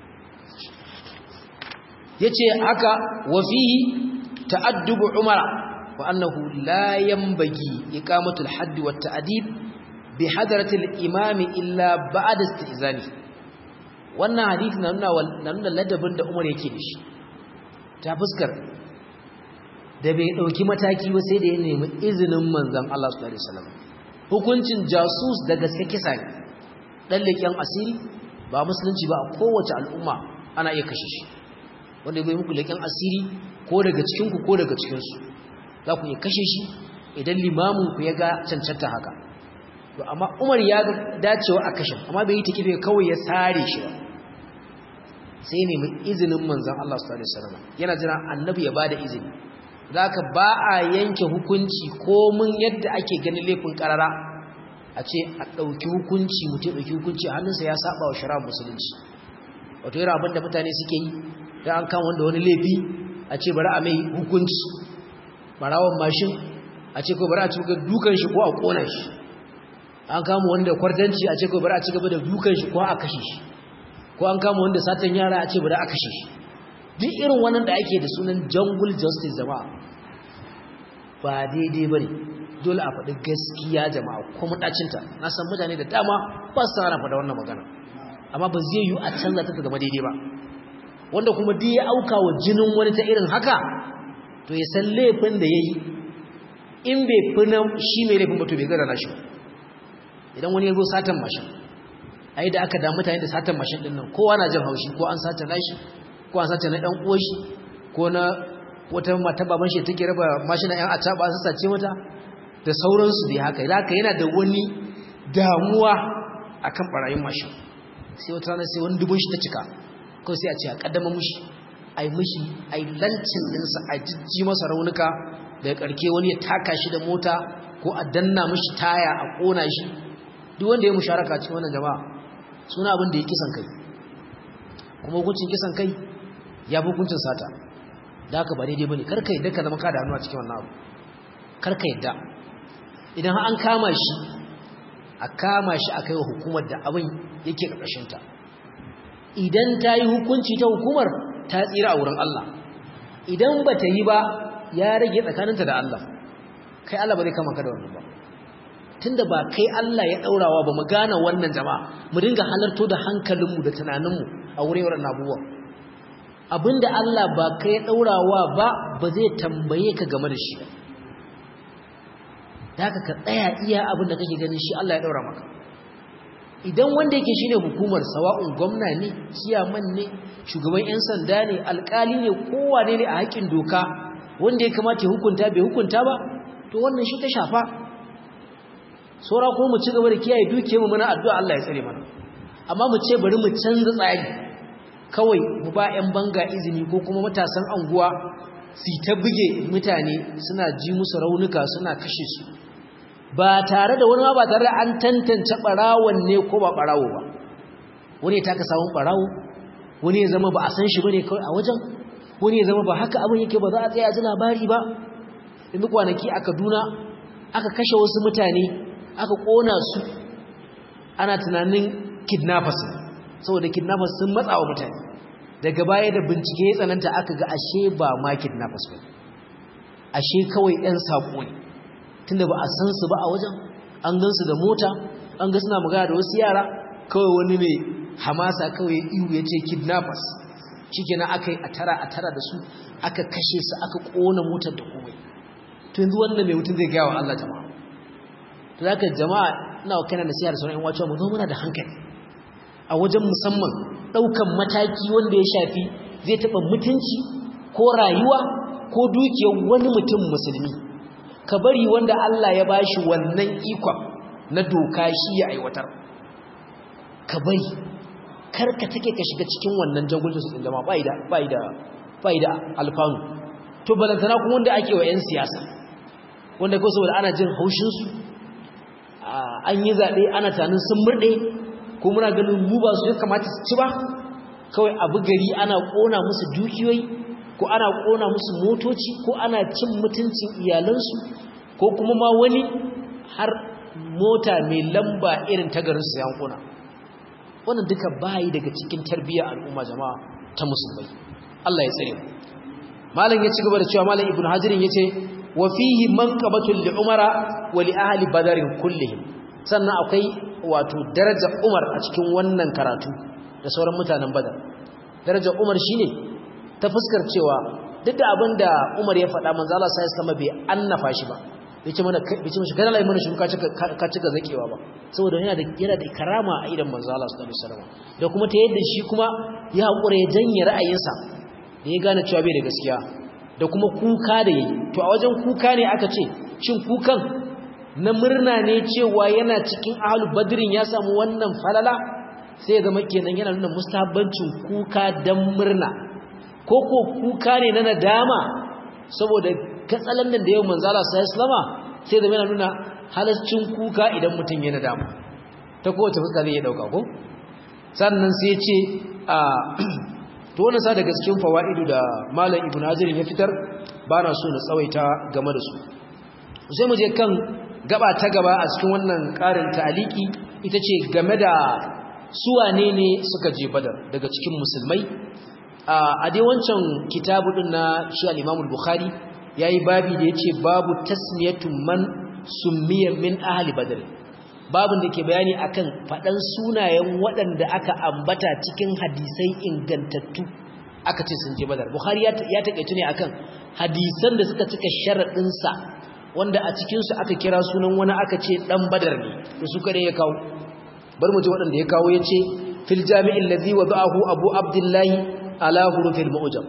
yace haka wa fihi ta'addubu umara wa annahu la yanbaghi iqamatu al-hadd wa at-ta'dib bi hadrati al-imam illa ba'da istizani wannan hadisi na nuna na nuna ladabin da Umar yake da shi ta fuskar da bai dauki mataki ba sai da ya nemi izinin manzon Allah sallallahu alaihi wasallam hukuncin jasus da gaske kisa ne dan leken asiri ba musulunci ba a kowace al'umma ana iya kashe shi wanda bai muku leken asiri ko daga cikin ku ko daga cikin su za ku iya kashe shi idan limamin ku ya ga cancanta haka to amma Umar ya ga dacewa a kashe amma bai yi takife kawai ya sare shi ba sai ne mai izinin manzon Allah sallallahu alaihi wasallam yana jira annabi ya bada izini zaka ba a yanke hukunci komin yadda ake ganin laifin karara a ce a ɗauki hukunci mutum ɗauki hukunci a hannunsa ya saba wa shari'ar musulunci wato yana abin da mutane suke yi don an kama wanda wani laifi a ce bari a mai hukunci barawan mashin a ce ko bari a ci dukan shi ko a ƙona shi an kama wanda kwartanci a ce ko bari a ci gaba da dukan shi ko a kashe shi ko an kama wanda satan yara a ce bari a kashe shi duk irin wannan da ake da sunan jungle justice jama'a ba daidai ba ne dole a faɗi gaskiya jama'a kuma ɗacinta na san mutane da dama ba su sana faɗa wannan magana amma ba zai yi a canza ta zama daidai ba wanda kuma duk ya auka wa jinin wani ta irin haka to ya san laifin da ya yi in bai fi na shi mai laifin mutu bai gara na shi idan wani ya zo satan mashin ai da aka da mutane da satan mashin ɗin nan kowa na jin haushi ko an sata nashi ko an sace na ɗan uwashi ko na wata mata baban shi take raba mashina ƴan acaba su sace mata da sauransu dai haka haka yana da wani damuwa akan barayin mashin sai wata rana sai wani dubun shi ta cika ko sai a ce a kaddama mushi ai mushi ai lancin dinsa a jijji masa raunuka daga karke wani ya taka shi da mota ko a danna mushi taya a kona shi duk wanda ya musharaka cikin wannan jama'a suna abin da ya kisan kai kuma hukuncin kisan kai ya fi hukuncin sata da haka ba daidai bane karka yadda ka zama ka da hannu a cikin wannan abu karka yadda idan an kama shi a kama shi a kaiwa hukumar da abin yake ƙarƙashin ta idan ta yi hukunci ta hukumar ta tsira a wurin Allah idan ba ta yi ba ya rage tsakaninta da Allah kai Allah ba zai kama ka da wannan ba tunda ba kai Allah ya daurawa ba mu gane wannan jama'a mu dinga halarto da hankalinmu da tunaninmu a wurin wannan abubuwa abinda Allah ba kai ya daurawa ba ba zai tambaye ka game da shi daga ka tsaya iya abinda kake ganin shi Allah ya daura maka idan wanda yake shine hukumar sawa'un gwamna ne ciyaman ne shugaban yan sanda ne alkali ne kowa ne a haƙin doka wanda ya kamata ya hukunta bai hukunta ba to wannan shi ta shafa saura ko mu ci gaba da kiyaye dukiyar mu muna addu'a Allah ya tsare mana amma mu ce bari mu canza tsari kawai mu ba ƴan banga izini ko kuma matasan anguwa su ta buge mutane suna ji musu raunuka suna kashe su ba tare da wani ma ba tare da an tantance barawon ne ko ba barawo ba wani ya taka samun barawo wani ya zama ba a san shi bane kawai a wajen wani ya zama ba haka abin yake ba za a tsaya ji labari ba inda kwanaki a Kaduna aka kashe wasu mutane aka kona su ana tunanin kidnappers saboda kidnappers sun matsa wa mutane daga baya da bincike ya tsananta aka ga ashe ba ma kidnappers ba ashe kawai ɗan saƙo ne tunda ba a san su ba a wajen an gan su da mota an ga suna magana da wasu yara kawai wani mai hamasa kawai ihu ya ce kidnappers shikenan aka yi a tara a tara da su aka kashe su aka ƙona motar da komai to yanzu wannan mai mutum zai gaya wa Allah jama'a to zaka jama'a ina wa kana nasiha da sauran ƴan wacewa mu zo muna da hankali a wajen musamman ɗaukan mataki wanda ya shafi zai taɓa mutunci ko rayuwa ko dukiyar wani mutum musulmi ka bari wanda Allah ya bashi wannan ikon na doka shi ya aiwatar ka bari kar ka take ka shiga cikin wannan jagulcin su jama'a bai da bai da bai da alfanu to balantana kuma wanda ake wa 'yan siyasa wanda ko saboda ana jin haushin su an yi zaɓe ana tanin sun murɗe ko muna ganin mu ba su ya kamata su ci ba kawai abu gari ana ƙona musu dukiyoyi ko ana ƙona musu motoci ko ana cin mutuncin iyalansu ko kuma ma wani har mota mai lamba irin ta garin su yankuna wannan duka bayi daga cikin tarbiyyar al'umma jama'a ta musulmai Allah ya tsare malam ya ci gaba da cewa malam ibnu hajirin yace wa fihi manqabatul li umara wa li ahli badarin kullihim sannan akwai wato darajar umar a cikin wannan karatu da sauran mutanen badar darajar umar shine ta fuskar cewa duk da abinda umar ya faɗa manzo Allah sai sama bai annafa shi ba yace mana yace mishi kana lai mana shi ka cika ka cika zakewa ba saboda yana da yana da karama a idan manzo Allah sallallahu alaihi wasallam da kuma ta yadda shi kuma ya hakura ya janye ra'ayinsa da ya gane cewa bai da gaskiya da kuma kuka da yi to a wajen kuka ne aka ce shin kukan na murna ne cewa yana cikin ahlul badrin ya samu wannan falala sai ga kenan yana nuna mustahabbancin kuka dan murna ko ko kuka ne na nadama saboda katsalan da yau manzo Allah sallallahu sai da yana nuna halascin kuka idan mutum ya nadama ta kowace fuska zai ya dauka ko sannan sai ya ce a to wannan sa daga cikin fawaidu da malam ibnu hazir ya fitar bana so na tsawaita game da su sai mu je kan gaba ta gaba a cikin wannan karin ta'aliki ita ce game da su wane ne suka je badar daga cikin musulmai a dai wancan kitabu din na shi al-Imam al-Bukhari yayi babi da yace babu tasmiyatu man summiya min ahli badr babin da ke bayani akan fadan sunayen waɗanda aka ambata cikin hadisai ingantattu aka ce sun je badar Bukhari ya takeitu ne akan hadisan da suka cika sharadin sa wanda a cikin su aka kira sunan wani aka ce dan badar ne to su kare ya kawo bar mu ji waɗanda ya kawo yace fil jami'il ladhi wada'ahu abu abdullahi ala hurufil mu'jam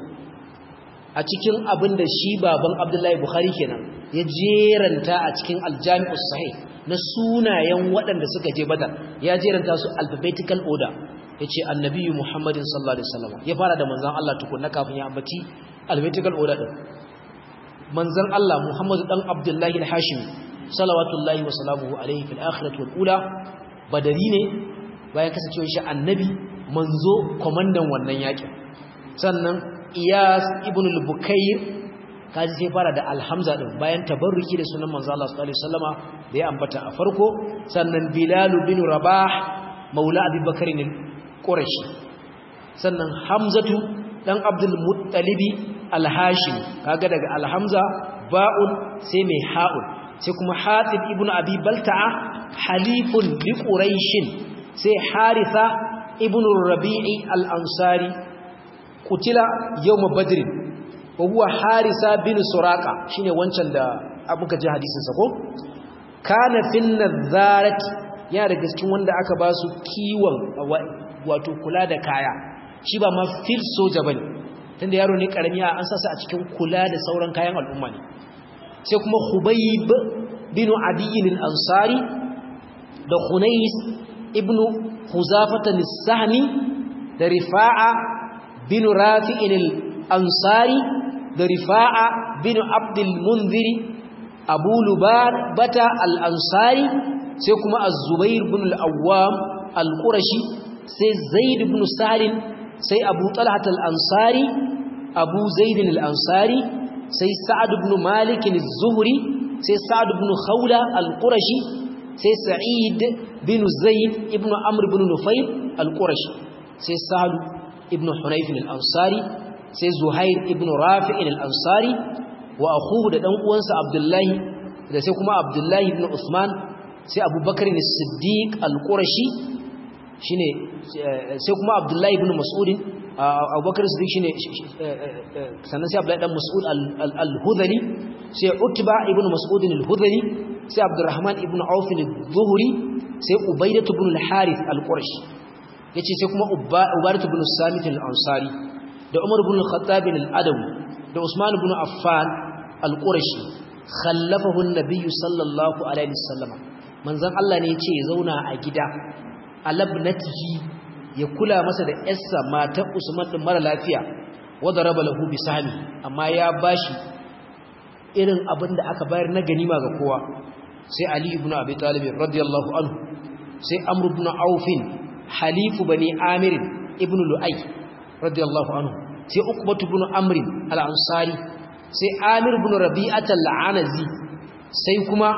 a cikin abin da shi baban Abdullahi Bukhari kenan ya jeranta a cikin aljami'us sahih na sunayen waɗanda suka je Badar ya jeranta su alphabetical order yace annabi Muhammadin sallallahu alaihi wasallam ya fara da manzon Allah tukunna kafin ya ambaci alphabetical order din manzon Allah Muhammadu dan Abdullahi al-Hashimi salawatullahi wa salamuhu alaihi fil akhirati wal ula badari ne bayan kasancewar shi annabi manzo komandan wannan yakin sannan iyas ibn al-bukayr kaji sai fara da alhamza din bayan tabarruki da sunan manzo Allah sallallahu alaihi wasallama da ya ambata a farko sannan bilal bin rabah maula abi bakr al-qurashi sannan hamzatu dan abdul muttalibi al-hashim kaga daga alhamza ba'un sai mai ha'un sai kuma hatib ibn abi balta'a halifun li quraishin sai haritha ibn rabi'i al-ansari kutila yawm badr wa huwa harisa bin suraqa shine wancan da abuka ji hadisin sa ko kana fin nazarati ya daga cikin wanda aka ba su kiwon wato kula da kaya shi ba ma fil soja bane tunda yaro ne karami an sasa a cikin kula da sauran kayan al'umma ne sai kuma khubayb bin adiy al-ansari da khunais ibnu huzafata as-sahmi da rifa'a bin rafi'in al-ansari da rifa'a bin abdul munziri abu lubar bata al-ansari sai kuma az-zubair bin al-awwam al-qurashi sai zaid ibn salim sai abu talhat al-ansari abu zaid al-ansari sai sa'ad ibn malik az-zuhri sai sa'ad ibn khawla al-qurashi sai sa'id bin zaid ibn amr ibn nufayl al-qurashi sai sa'ad ibn hunayf al-ansari sai zuhair ibn rafi' al-ansari wa akhuhu da dan uwansa abdullahi da sai kuma abdullahi ibn usman sai abubakar as-siddiq al-qurashi shine sai kuma abdullahi ibn mas'ud abubakar as-siddiq shine sannan sai abdullahi dan mas'ud al-hudhali sai utba ibn mas'ud al-hudhali sai abdurrahman ibn auf al-zuhri sai ubaidah ibn al-harith al-qurashi yace sai kuma ubadah ibn samit al-ansari da umar ibn al-khattab al-adawi da usman ibn affan al-qurashi khallafahu an-nabiy sallallahu alaihi wasallam manzon Allah ne yace ya zauna a gida alabnatihi ya kula masa da yarsa matar Usman din mara lafiya wada raba lahu bi sahmi amma ya bashi irin abin da aka bayar na ganima ga kowa sai Ali ibn Abi Talib radiyallahu anhu sai Amr ibn Auf halifu bani Amir ibn Lu'ay radiyallahu anhu sai Uqbah ibn Amr al-Ansari sai Amir ibn Rabi'at al-Anazi sai kuma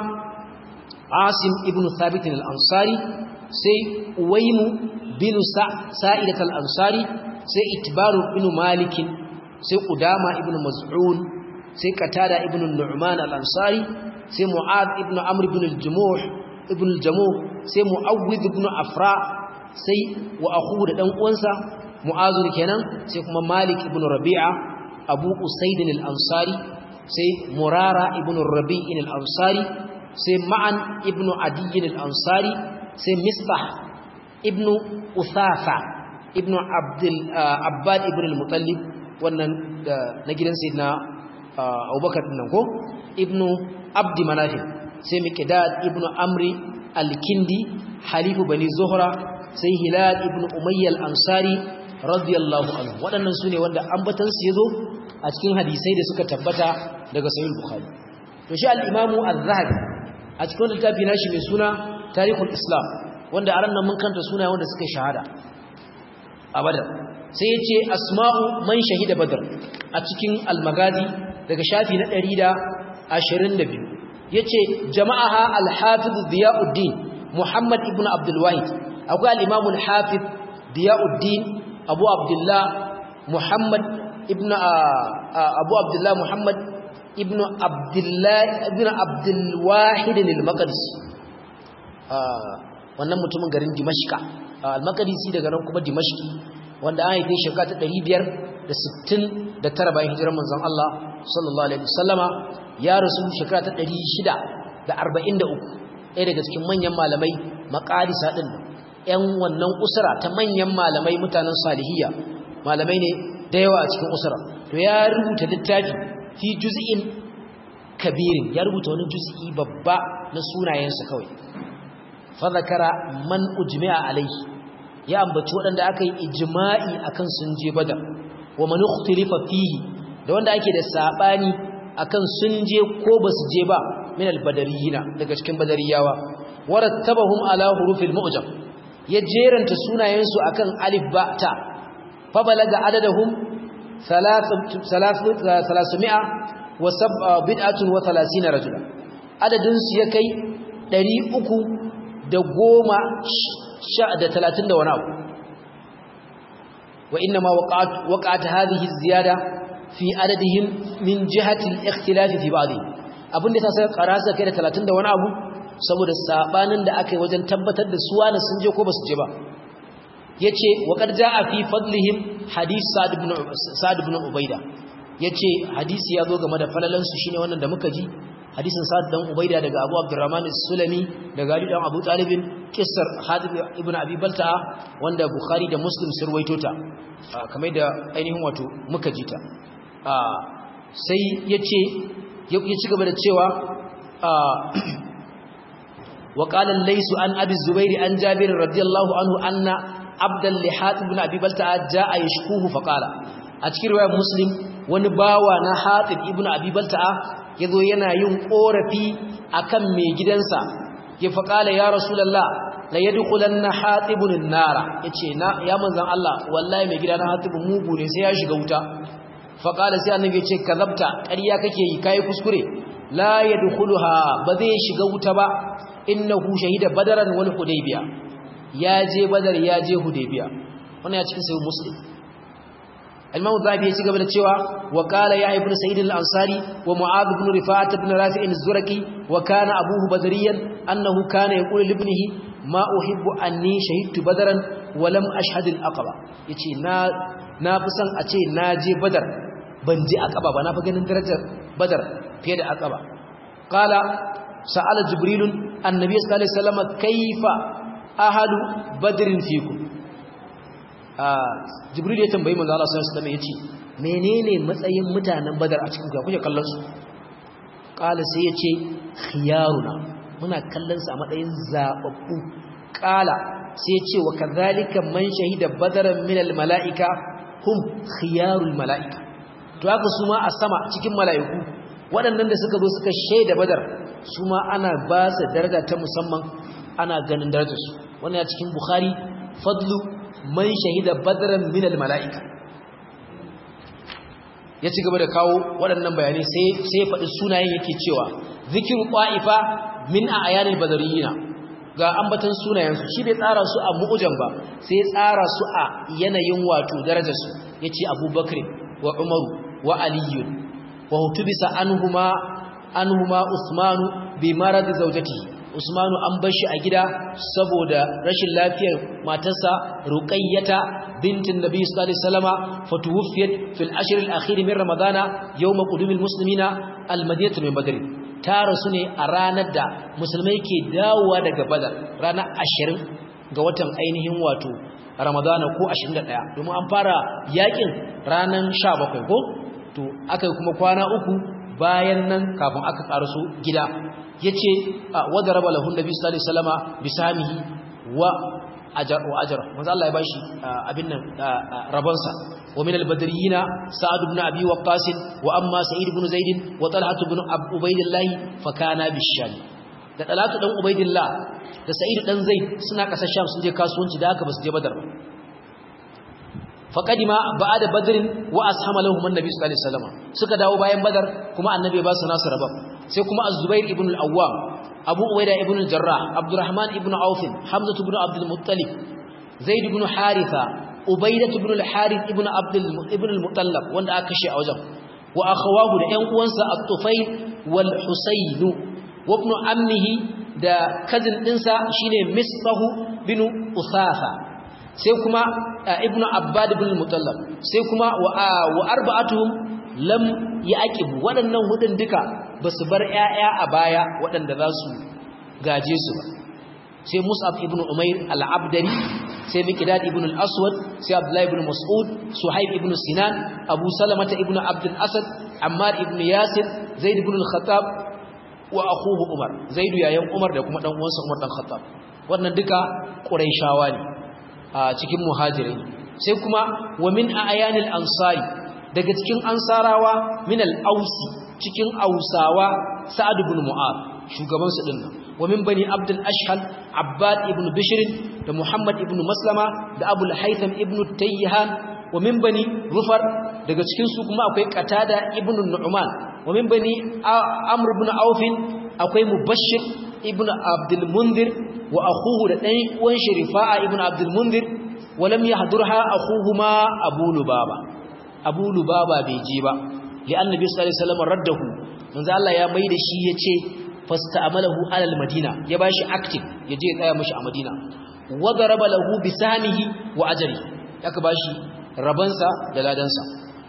Asim ibn Thabit al-Ansari sai Uwaimu bin Sa'idat al-Ansari sai Itbaru ibn Malik sai Qudama ibn Maz'un sai Qatada ibn Nu'man al-Ansari sai Mu'adh ibn Amr ibn al-Jumuh ibn al-Jamuh sai Mu'awwidh ibn Afra sai wa akhu da dan uwansa Mu'azir kenan sai kuma Malik ibn Rabi'a Abu Usaid al-Ansari sai Murara ibn Rabi' al-Ansari sai Ma'an ibn Adi al-Ansari sai Misbah ibn Uthafa ibn Abdul Abbad ibn al-Muttalib wannan na gidan sayyidina Abubakar din nan ko ibn Abd Manaf sai Miqdad ibn Amri al-Kindi halifu bani Zuhra sai Hilal ibn Umayya al-Ansari radiyallahu anhu waɗannan sune wanda ambatan su yazo a cikin hadisai da suka tabbata daga sahih bukhari to shi al-imamu az-zahabi a cikin littafi nashi mai suna tarihul islam wanda a ranar mun kanta suna wanda suka shahada a badar sai yace asma'u man shahida badar a cikin al-magazi daga shafi na 122 yace jama'aha al-hafiz diyauddin muhammad ibn abdul wahid akwai al-imamu al-hafiz diyauddin abu abdullah muhammad ibn abu abdullah muhammad ibn abdullah ibn abdul wahid al-maqdisi wannan mutumin garin dimashqa al-maqdisi daga nan kuma dimashqi wanda an haife shekara ta 569 bayan hijirar manzon Allah sallallahu alaihi wasallama ya rasu shekara ta 643 ɗaya daga cikin manyan malamai maqadisa din ‘yan wannan usura ta manyan malamai mutanen salihiyya malamai ne da yawa a cikin usura to ya rubuta littafi fi juz'in kabirin ya rubuta wani juz'i babba na sunayensa kawai fa zakara man ujmi'a alaihi ya ambaci waɗanda aka yi ijma'i akan sun je badar wa man ikhtilifa fihi da wanda ake da sabani akan sun je ko basu je ba min al-badariyina daga cikin badariyawa warattabahum ala hurufil mu'jam ya jeranta sunayensu akan alif ba ta fa balaga adadahum 300 wa bid'atun wa 30 rajula adadin su ya kai 300 da goma sha da 30 da wani abu wa inna ma waqa'at waqa'at hadhihi ziyada fi adadihim min jihati al-ikhtilaf fi ba'dihim abinda ta sai karasa kai da 30 da wani abu saboda sabanin da aka yi wajen tabbatar da su wani sun je ko ba su je ba yace wa qad jaa fi fadlihim hadith sa'd ibn sa'd ibn ubayda yace hadisi ya zo game da falalan su shine wannan da muka ji hadisin sa'd dan ubayda daga abu abdurrahman as-sulami daga ali dan abu talib kissar hadith ibn abi balta'a wanda bukhari da muslim sun ruwaito ta kamar da ainihin wato muka ji ta sai yace ya ci gaba da cewa وقال الليث عن ابي الزبير عن جابر رضي الله عنه ان عبد اللحات بن ابي بلتع جاء يشكوه فقال a cikin riwayar muslim wani bawa na Hatib ibn Abi Balta'a yazo yana yin korafi akan mai gidansa ya faqala ya rasulullah la yadkhulanna Hatibun an-nara yace na ya manzon Allah wallahi mai gidana Hatib mugu ne sai ya shiga wuta faqala sai annabi yace kazabta ƙarya kake yi kai kuskure la yadkhuluha ba zai shiga wuta ba innahu shahida badaran wal hudaybiya ya je badar ya je hudaybiya wannan ya cikin sahih muslim al-imam zabi ya ci gaba da cewa wa qala ya ibnu sa'id al-ansari wa mu'adh ibn rifa'at ibn rafi' az-zurqi wa kana abuhu badriyan annahu kana yaqulu li ibnihi ma uhibbu anni shahidtu badaran wa lam ashhad al-aqaba yace na na fi son a ce na je badar ban je aqaba ba na fi ganin darajar badar fiye da aqaba qala sa'ala jibril annabi sallallahu alaihi wasallam kaifa ahlu badrin fikum jibril ya tambayi manzo Allah sallallahu alaihi wasallam yace menene matsayin mutanen badar a cikin ku kuke kallon su qala sai yace khiyaruna muna kallon su a matsayin zababbu qala sai yace wa kadhalika man shahida badaran min al malaika hum khiyarul malaika to haka su ma a sama cikin mala'iku waɗannan da suka zo suka shaida badar su ma ana ba su daraja ta musamman ana ganin darajarsu wannan ya cikin bukhari fadlu man shahida badran min al mala'ika ya ci gaba da kawo waɗannan bayanai sai sai faɗi sunayen yake cewa zikiru qa'ifa min a'yanil badariyina ga ambatan sunayensu shi bai tsara su a mu'ujan ba sai ya tsara su a yanayin wato darajarsu yace abubakar wa umaru wa aliyun wa hutubisa anhuma anhuma usmanu bi marad zawjatihi usmanu an bar shi a gida saboda rashin lafiyar matarsa ruqayyata bintin nabi sallallahu alaihi wasallama fatuwfiyat fil ashr al akhir min ramadana yawm qudum al muslimina al madinah min badr ta rasu ne a ranar da musulmai ke dawowa daga badar ranar 20 ga watan ainihin wato ramadana ko 21 domin an fara yakin ranar 17 ko to aka kuma kwana uku bayan nan kafin aka karaso gida yace wada raba lahu nabi sallallahu alaihi wasallama bisamihi wa ajar wa ajar manzo Allah ya bashi abin nan rabonsa wa min al-badriyina sa'ad ibn abi waqqas wa amma sa'id ibn zaid wa talha ibn ubaydillah fa kana bisham da talatu dan ubaydillah da sa'id dan zaid suna kasar sham sun je kasuwanci da haka basu je badar faqadima ba'da badrin wa ashama lahum annabi sallallahu alaihi wasallam suka dawo bayan badar kuma annabi ba su nasu rabon sai kuma az-zubair ibn al-awwam abu ubaida ibn al-jarrah abdurrahman ibn auf hamza ibn abd al-muttalib zaid ibn haritha ubaida ibn al-harith ibn abd ibn al-mutallab wanda aka kashe a wajen wa akhawahu da ƴan uwansa at-tufayl wal husayn wa ibn ammihi da cousin dinsa shine misbahu bin usafa sai kuma ibn abbad ibn al-mutallab sai kuma wa arba'atuhum lam yaqibu waɗannan hudun duka ba su bar ‘ya'ya a baya waɗanda za su gaje su ba sai musab ibn umair al'abdari sai mikidad ibn al'aswad sai abdullahi ibn mas'ud suhaib ibn sinan abu salamata ibn abdul asad ammar ibn yasir zaid ibn al-khattab wa akhuhu umar zaidu yayan umar da kuma dan uwansa umar dan khattab wannan duka quraishawa ne a cikin muhajirai sai kuma wa min ayanil ansari daga cikin ansarawa min al-ausi cikin ausawa sa'ad ibn mu'ad shugaban su dinnan wa min bani abdul ashhal abbad ibn bishr da muhammad ibn maslama da abul haytham ibn tayyihan wa min bani rufar daga cikin su kuma akwai qatada ibn nu'man wa min bani amr ibn auf akwai mubashshir ibn abdul munzir wa akhuhu da dan uwan sharifa'a ibn abdul munzir wa lam yahdurha akhuhuma abu lubaba abu lubaba bai je ba li'anna bi sallallahu alaihi wasallam raddahu manzo Allah ya maida shi yace fasta'amalahu ala al-madina ya bashi active yaje ya tsaya mishi a madina wa daraba lahu bi samihi wa ajri aka bashi rabansa da ladansa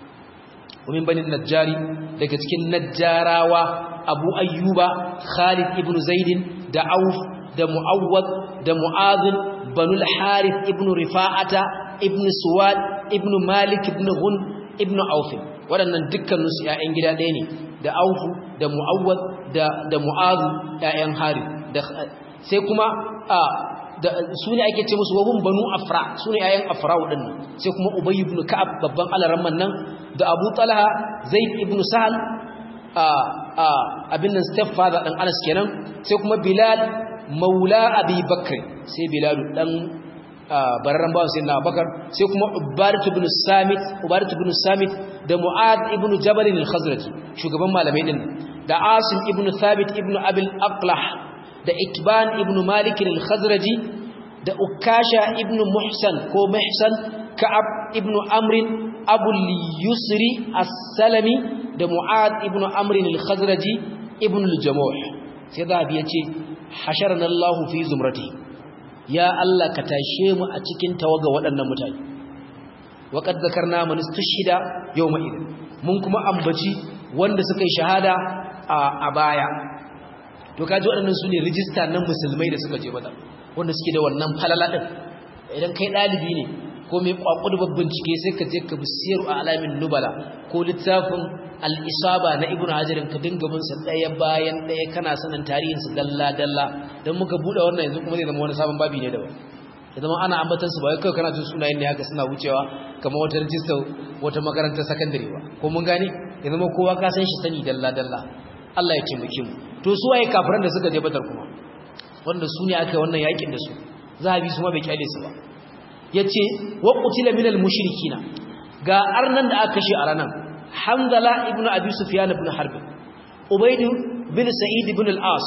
ومن بني النجاري daga cikin najjarawa Abu Ayyuba Khalid ibn Zaid da Auf da Muawwad da Mu'adh banu al-Harith ibn Rifa'ata ibn Suwad ibn Malik ibn Ghun ibn Auf waɗannan dukkaninsu ‘ya'yan gida ɗaya ne da aufu da mu'awwad da da mu'azu ‘ya'yan hari sai kuma a su ne ake ce musu wahun banu afra su ne ayan afra waɗannan sai kuma ubay ibn ka'ab babban alaramman nan da abu talha zaid ibn sahal abin nan stepfather ɗan anas kenan sai kuma bilal maula abi bakr sai bilal ɗan bararren bawan sai na bakar sai kuma ubaratu ibn samit ubaratu ibn samit da mu'ad ibn jabal al-khazraji shugaban malamai din da asim ibn thabit ibn abil aqlah da itban ibn malik al-khazraji da ukasha ibn muhsan ko muhsan ka'ab ibn amr abu yusri as-salami da mu'ad ibn amr al-khazraji ibn al-jamuh sai da bi yace hasharana Allah fi zumrati ya Allah ka tashe mu a cikin tawaga waɗannan mutane waqad zakarna man istashhida yawma idin mun kuma ambaci wanda suka yi shahada a baya to kaji waɗannan su ne rijista na musulmai da suka je badar wanda suke da wannan falala ɗin idan kai ɗalibi ne ko mai ƙwaƙwada babban cike sai ka je ka bi siyaru a alamin nubala ko littafin al'isaba na ibn hajarin ka dinga bin sa ɗaya bayan ɗaya kana sanin tarihinsa dalla dalla don muka buɗe wannan yanzu kuma zai zama wani sabon babi ne daban ya zama ana ambatansu ba wai kawai kana jin sunayen ne haka suna wucewa kamar wata rijista wata makarantar sakandare ba ko mun gane ya zama kowa ka san shi sani dalla dalla Allah ya taimake mu to su waye kafiran da suka je badar kuma wanda su ne aka wannan yakin da su zahabi su ma bai kyale su ba yace wa qutila minal mushrikina ga arnan da aka kashe a ranan hamdala ibnu abi sufyan ibn harb ubayd bin sa'id ibn al-as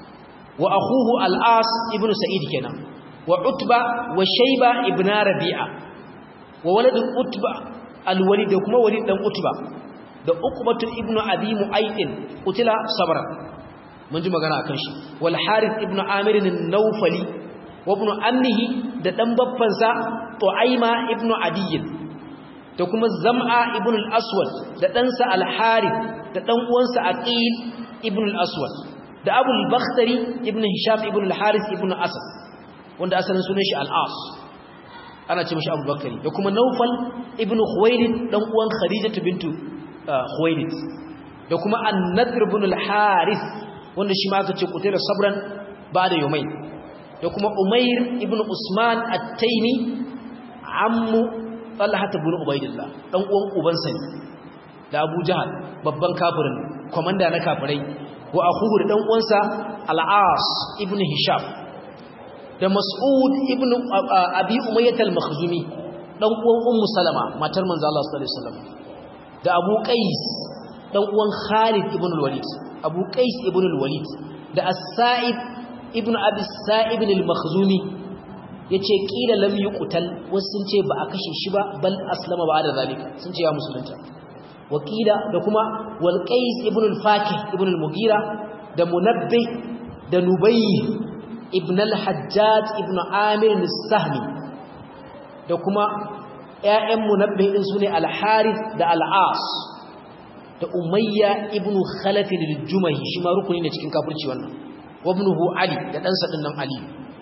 wa akhuhu al-as ibn sa'id kenan wa utba wa shayba ibn rabi'a wa walad utba al-walid kuma walid dan utba da uqbatu ibnu abi mu'aydin qutila sabra mun ji magana akan shi wal harith ibnu amir an-nawfali wa ibnu ammihi da dan babban sa tu'aima ibnu adiy da kuma zam'a ibnu al-aswad da dan sa al-harith da dan uwansa aqil ibnu al-aswad da abu al-bakhtari ibnu hisham ibnu al-harith ibnu asad wanda asalin sunan shi al-as ana ce mishi abu bakari da kuma naufal ibnu khuwailid dan uwan khadijatu bintu Khuwailid da kuma An-Nadr ibn al-Harith wanda shi ma aka ce kutira sabran ba'da yawmai da kuma Umair ibn Usman at-Taymi ammu Talha ibn Ubaydillah dan uwan ubansa ne da Abu Jahal babban kafirin komanda na kafirai wa akhuhu da dan uwansa Al-As ibn Hisham da Mas'ud ibn Abi Umayyah al-Makhzumi dan uwan Ummu Salama matar manzo Allah sallallahu alaihi wasallam da abu qais dan uwan khalid ibn al-walid abu qais ibn al-walid da as-sa'ib ibn abi sa'ib al-makhzumi yace kila lam yuqtal wasu sun ce ba a kashe shi ba bal aslama ba da zalika sun ce ya musulunta wakila da kuma wal qais ibn al-fakih ibn al-mughira da munabbi da nubayy ibn al-hajjaj ibn amir al-sahmi da kuma ‘ya'yan munabbi ɗin su ne al-harith da al'as da umayya ibn khalafin al-jumahi shi ma rukuni ne cikin kafirci wannan wabnuhu ali da ɗansa ɗin nan ali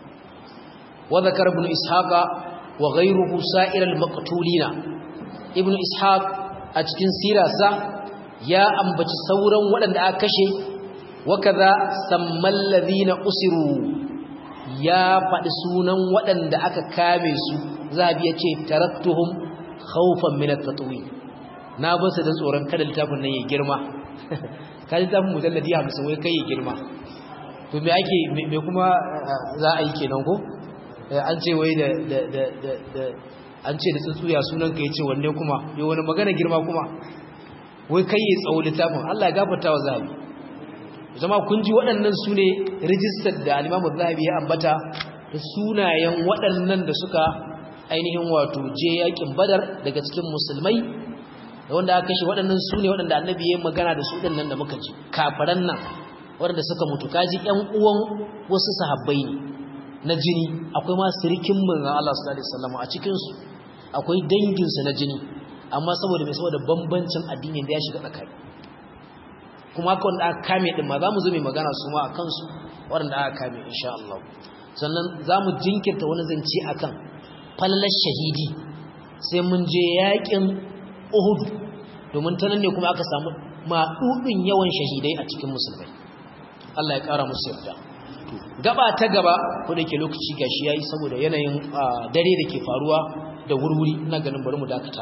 wa zakar ibn ishaqa wa ghayruhu sa'ir al-maqtulina ibn ishaq a cikin sirarsa ya ambaci sauran waɗanda aka kashe wa kaza sammal ladina usiru ya faɗi sunan waɗanda aka kame su zabi ya ce taraktuhum khawfan min at-tatwi na ba su da tsoron kada littafin nan ya girma ka littafin mujalladi 50 wai kai ya girma to me ake me kuma za a yi kenan ko an ce wai da da da da an ce da tsuntsuya sunan ka yace wanne kuma yo wani magana girma kuma wai kai ya tsawo littafin Allah ya gafarta wa zabi zama kun ji waɗannan su ne rijistar da alimamu zahabi ya ambata da sunayen waɗannan da suka ainihin wato je yakin badar daga cikin musulmai da wanda aka kashe waɗannan su ne waɗanda annabi ya magana da su ɗannan da muka ji kafaran nan waɗanda suka mutu kaji ƴan uwan wasu sahabbai ne na jini akwai ma sirikin manzon Allah sallallahu alaihi wasallam a cikin su akwai dangin su na jini amma saboda mai saboda bambancin addini da ya shiga tsakani kuma haka wanda aka kame din ma za mu zo mai magana su ma a kansu waɗanda aka kame insha Allah sannan za mu jinkirta wani zance akan fallar shahidi sai mun je yakin Uhud domin ta nan ne kuma aka samu maɗuɗin yawan shahidai a cikin musulmai Allah ya ƙara musu yarda gaba ta gaba ko da ke lokaci gashi yayi saboda yanayin dare da ke faruwa da wurwuri ina ganin bari mu dakata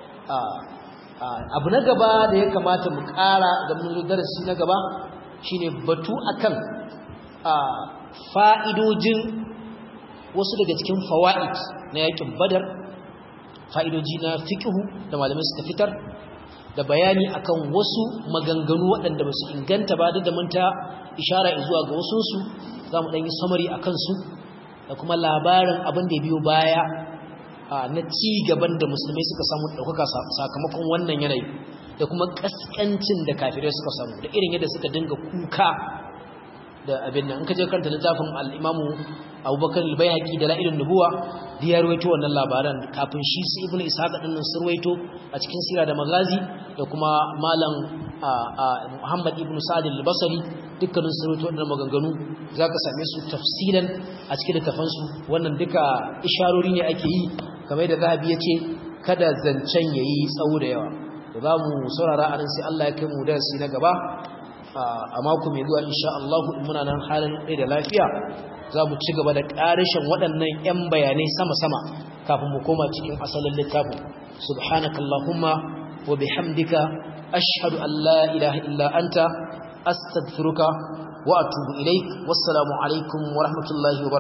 abu na gaba da ya kamata mu ƙara da mun zo darasi na gaba shine batu akan fa'idojin wasu daga cikin fawaid na yakin badar fa'idoji na fiqhu da malamai suka fitar da bayani akan wasu maganganu waɗanda ba su inganta ba da mun ta ishara zuwa ga wasunsu za mu ɗanyi samari a kansu da kuma labarin abin da biyo baya na ci gaban da musulmai suka samu ɗaukaka sakamakon wannan yanayi da kuma ƙasƙancin da kafirai suka samu da irin yadda suka dinga kuka da abin nan in ka je karanta littafin al-Imamu Abubakar al-Baihaqi da La'ilun Nubuwa da ya ruwaito wannan labaran kafin shi su Ibn Ishaq din nan sun ruwaito a cikin Sira da Magazi da kuma Malam Muhammad ibn Sa'd al-Basri dukkanin sun ruwaito wannan maganganu zaka same su tafsilan a cikin littafan su wannan duka isharori ne ake yi kamar da Zahabi yace kada zancen yayi tsawo da yawa to za mu saurara anan sai Allah ya kai mu darasi na gaba a mako mai zuwa insha Allah in muna nan halin ɗaya da lafiya za mu ci gaba da ƙarishin waɗannan 'yan bayanai sama-sama kafin mu koma cikin asalin littafin subhanakallahumma wa bihamdika ashhadu an la ilaha illa anta astaghfiruka wa atubu ilaik wassalamu alaikum wa rahmatullahi wa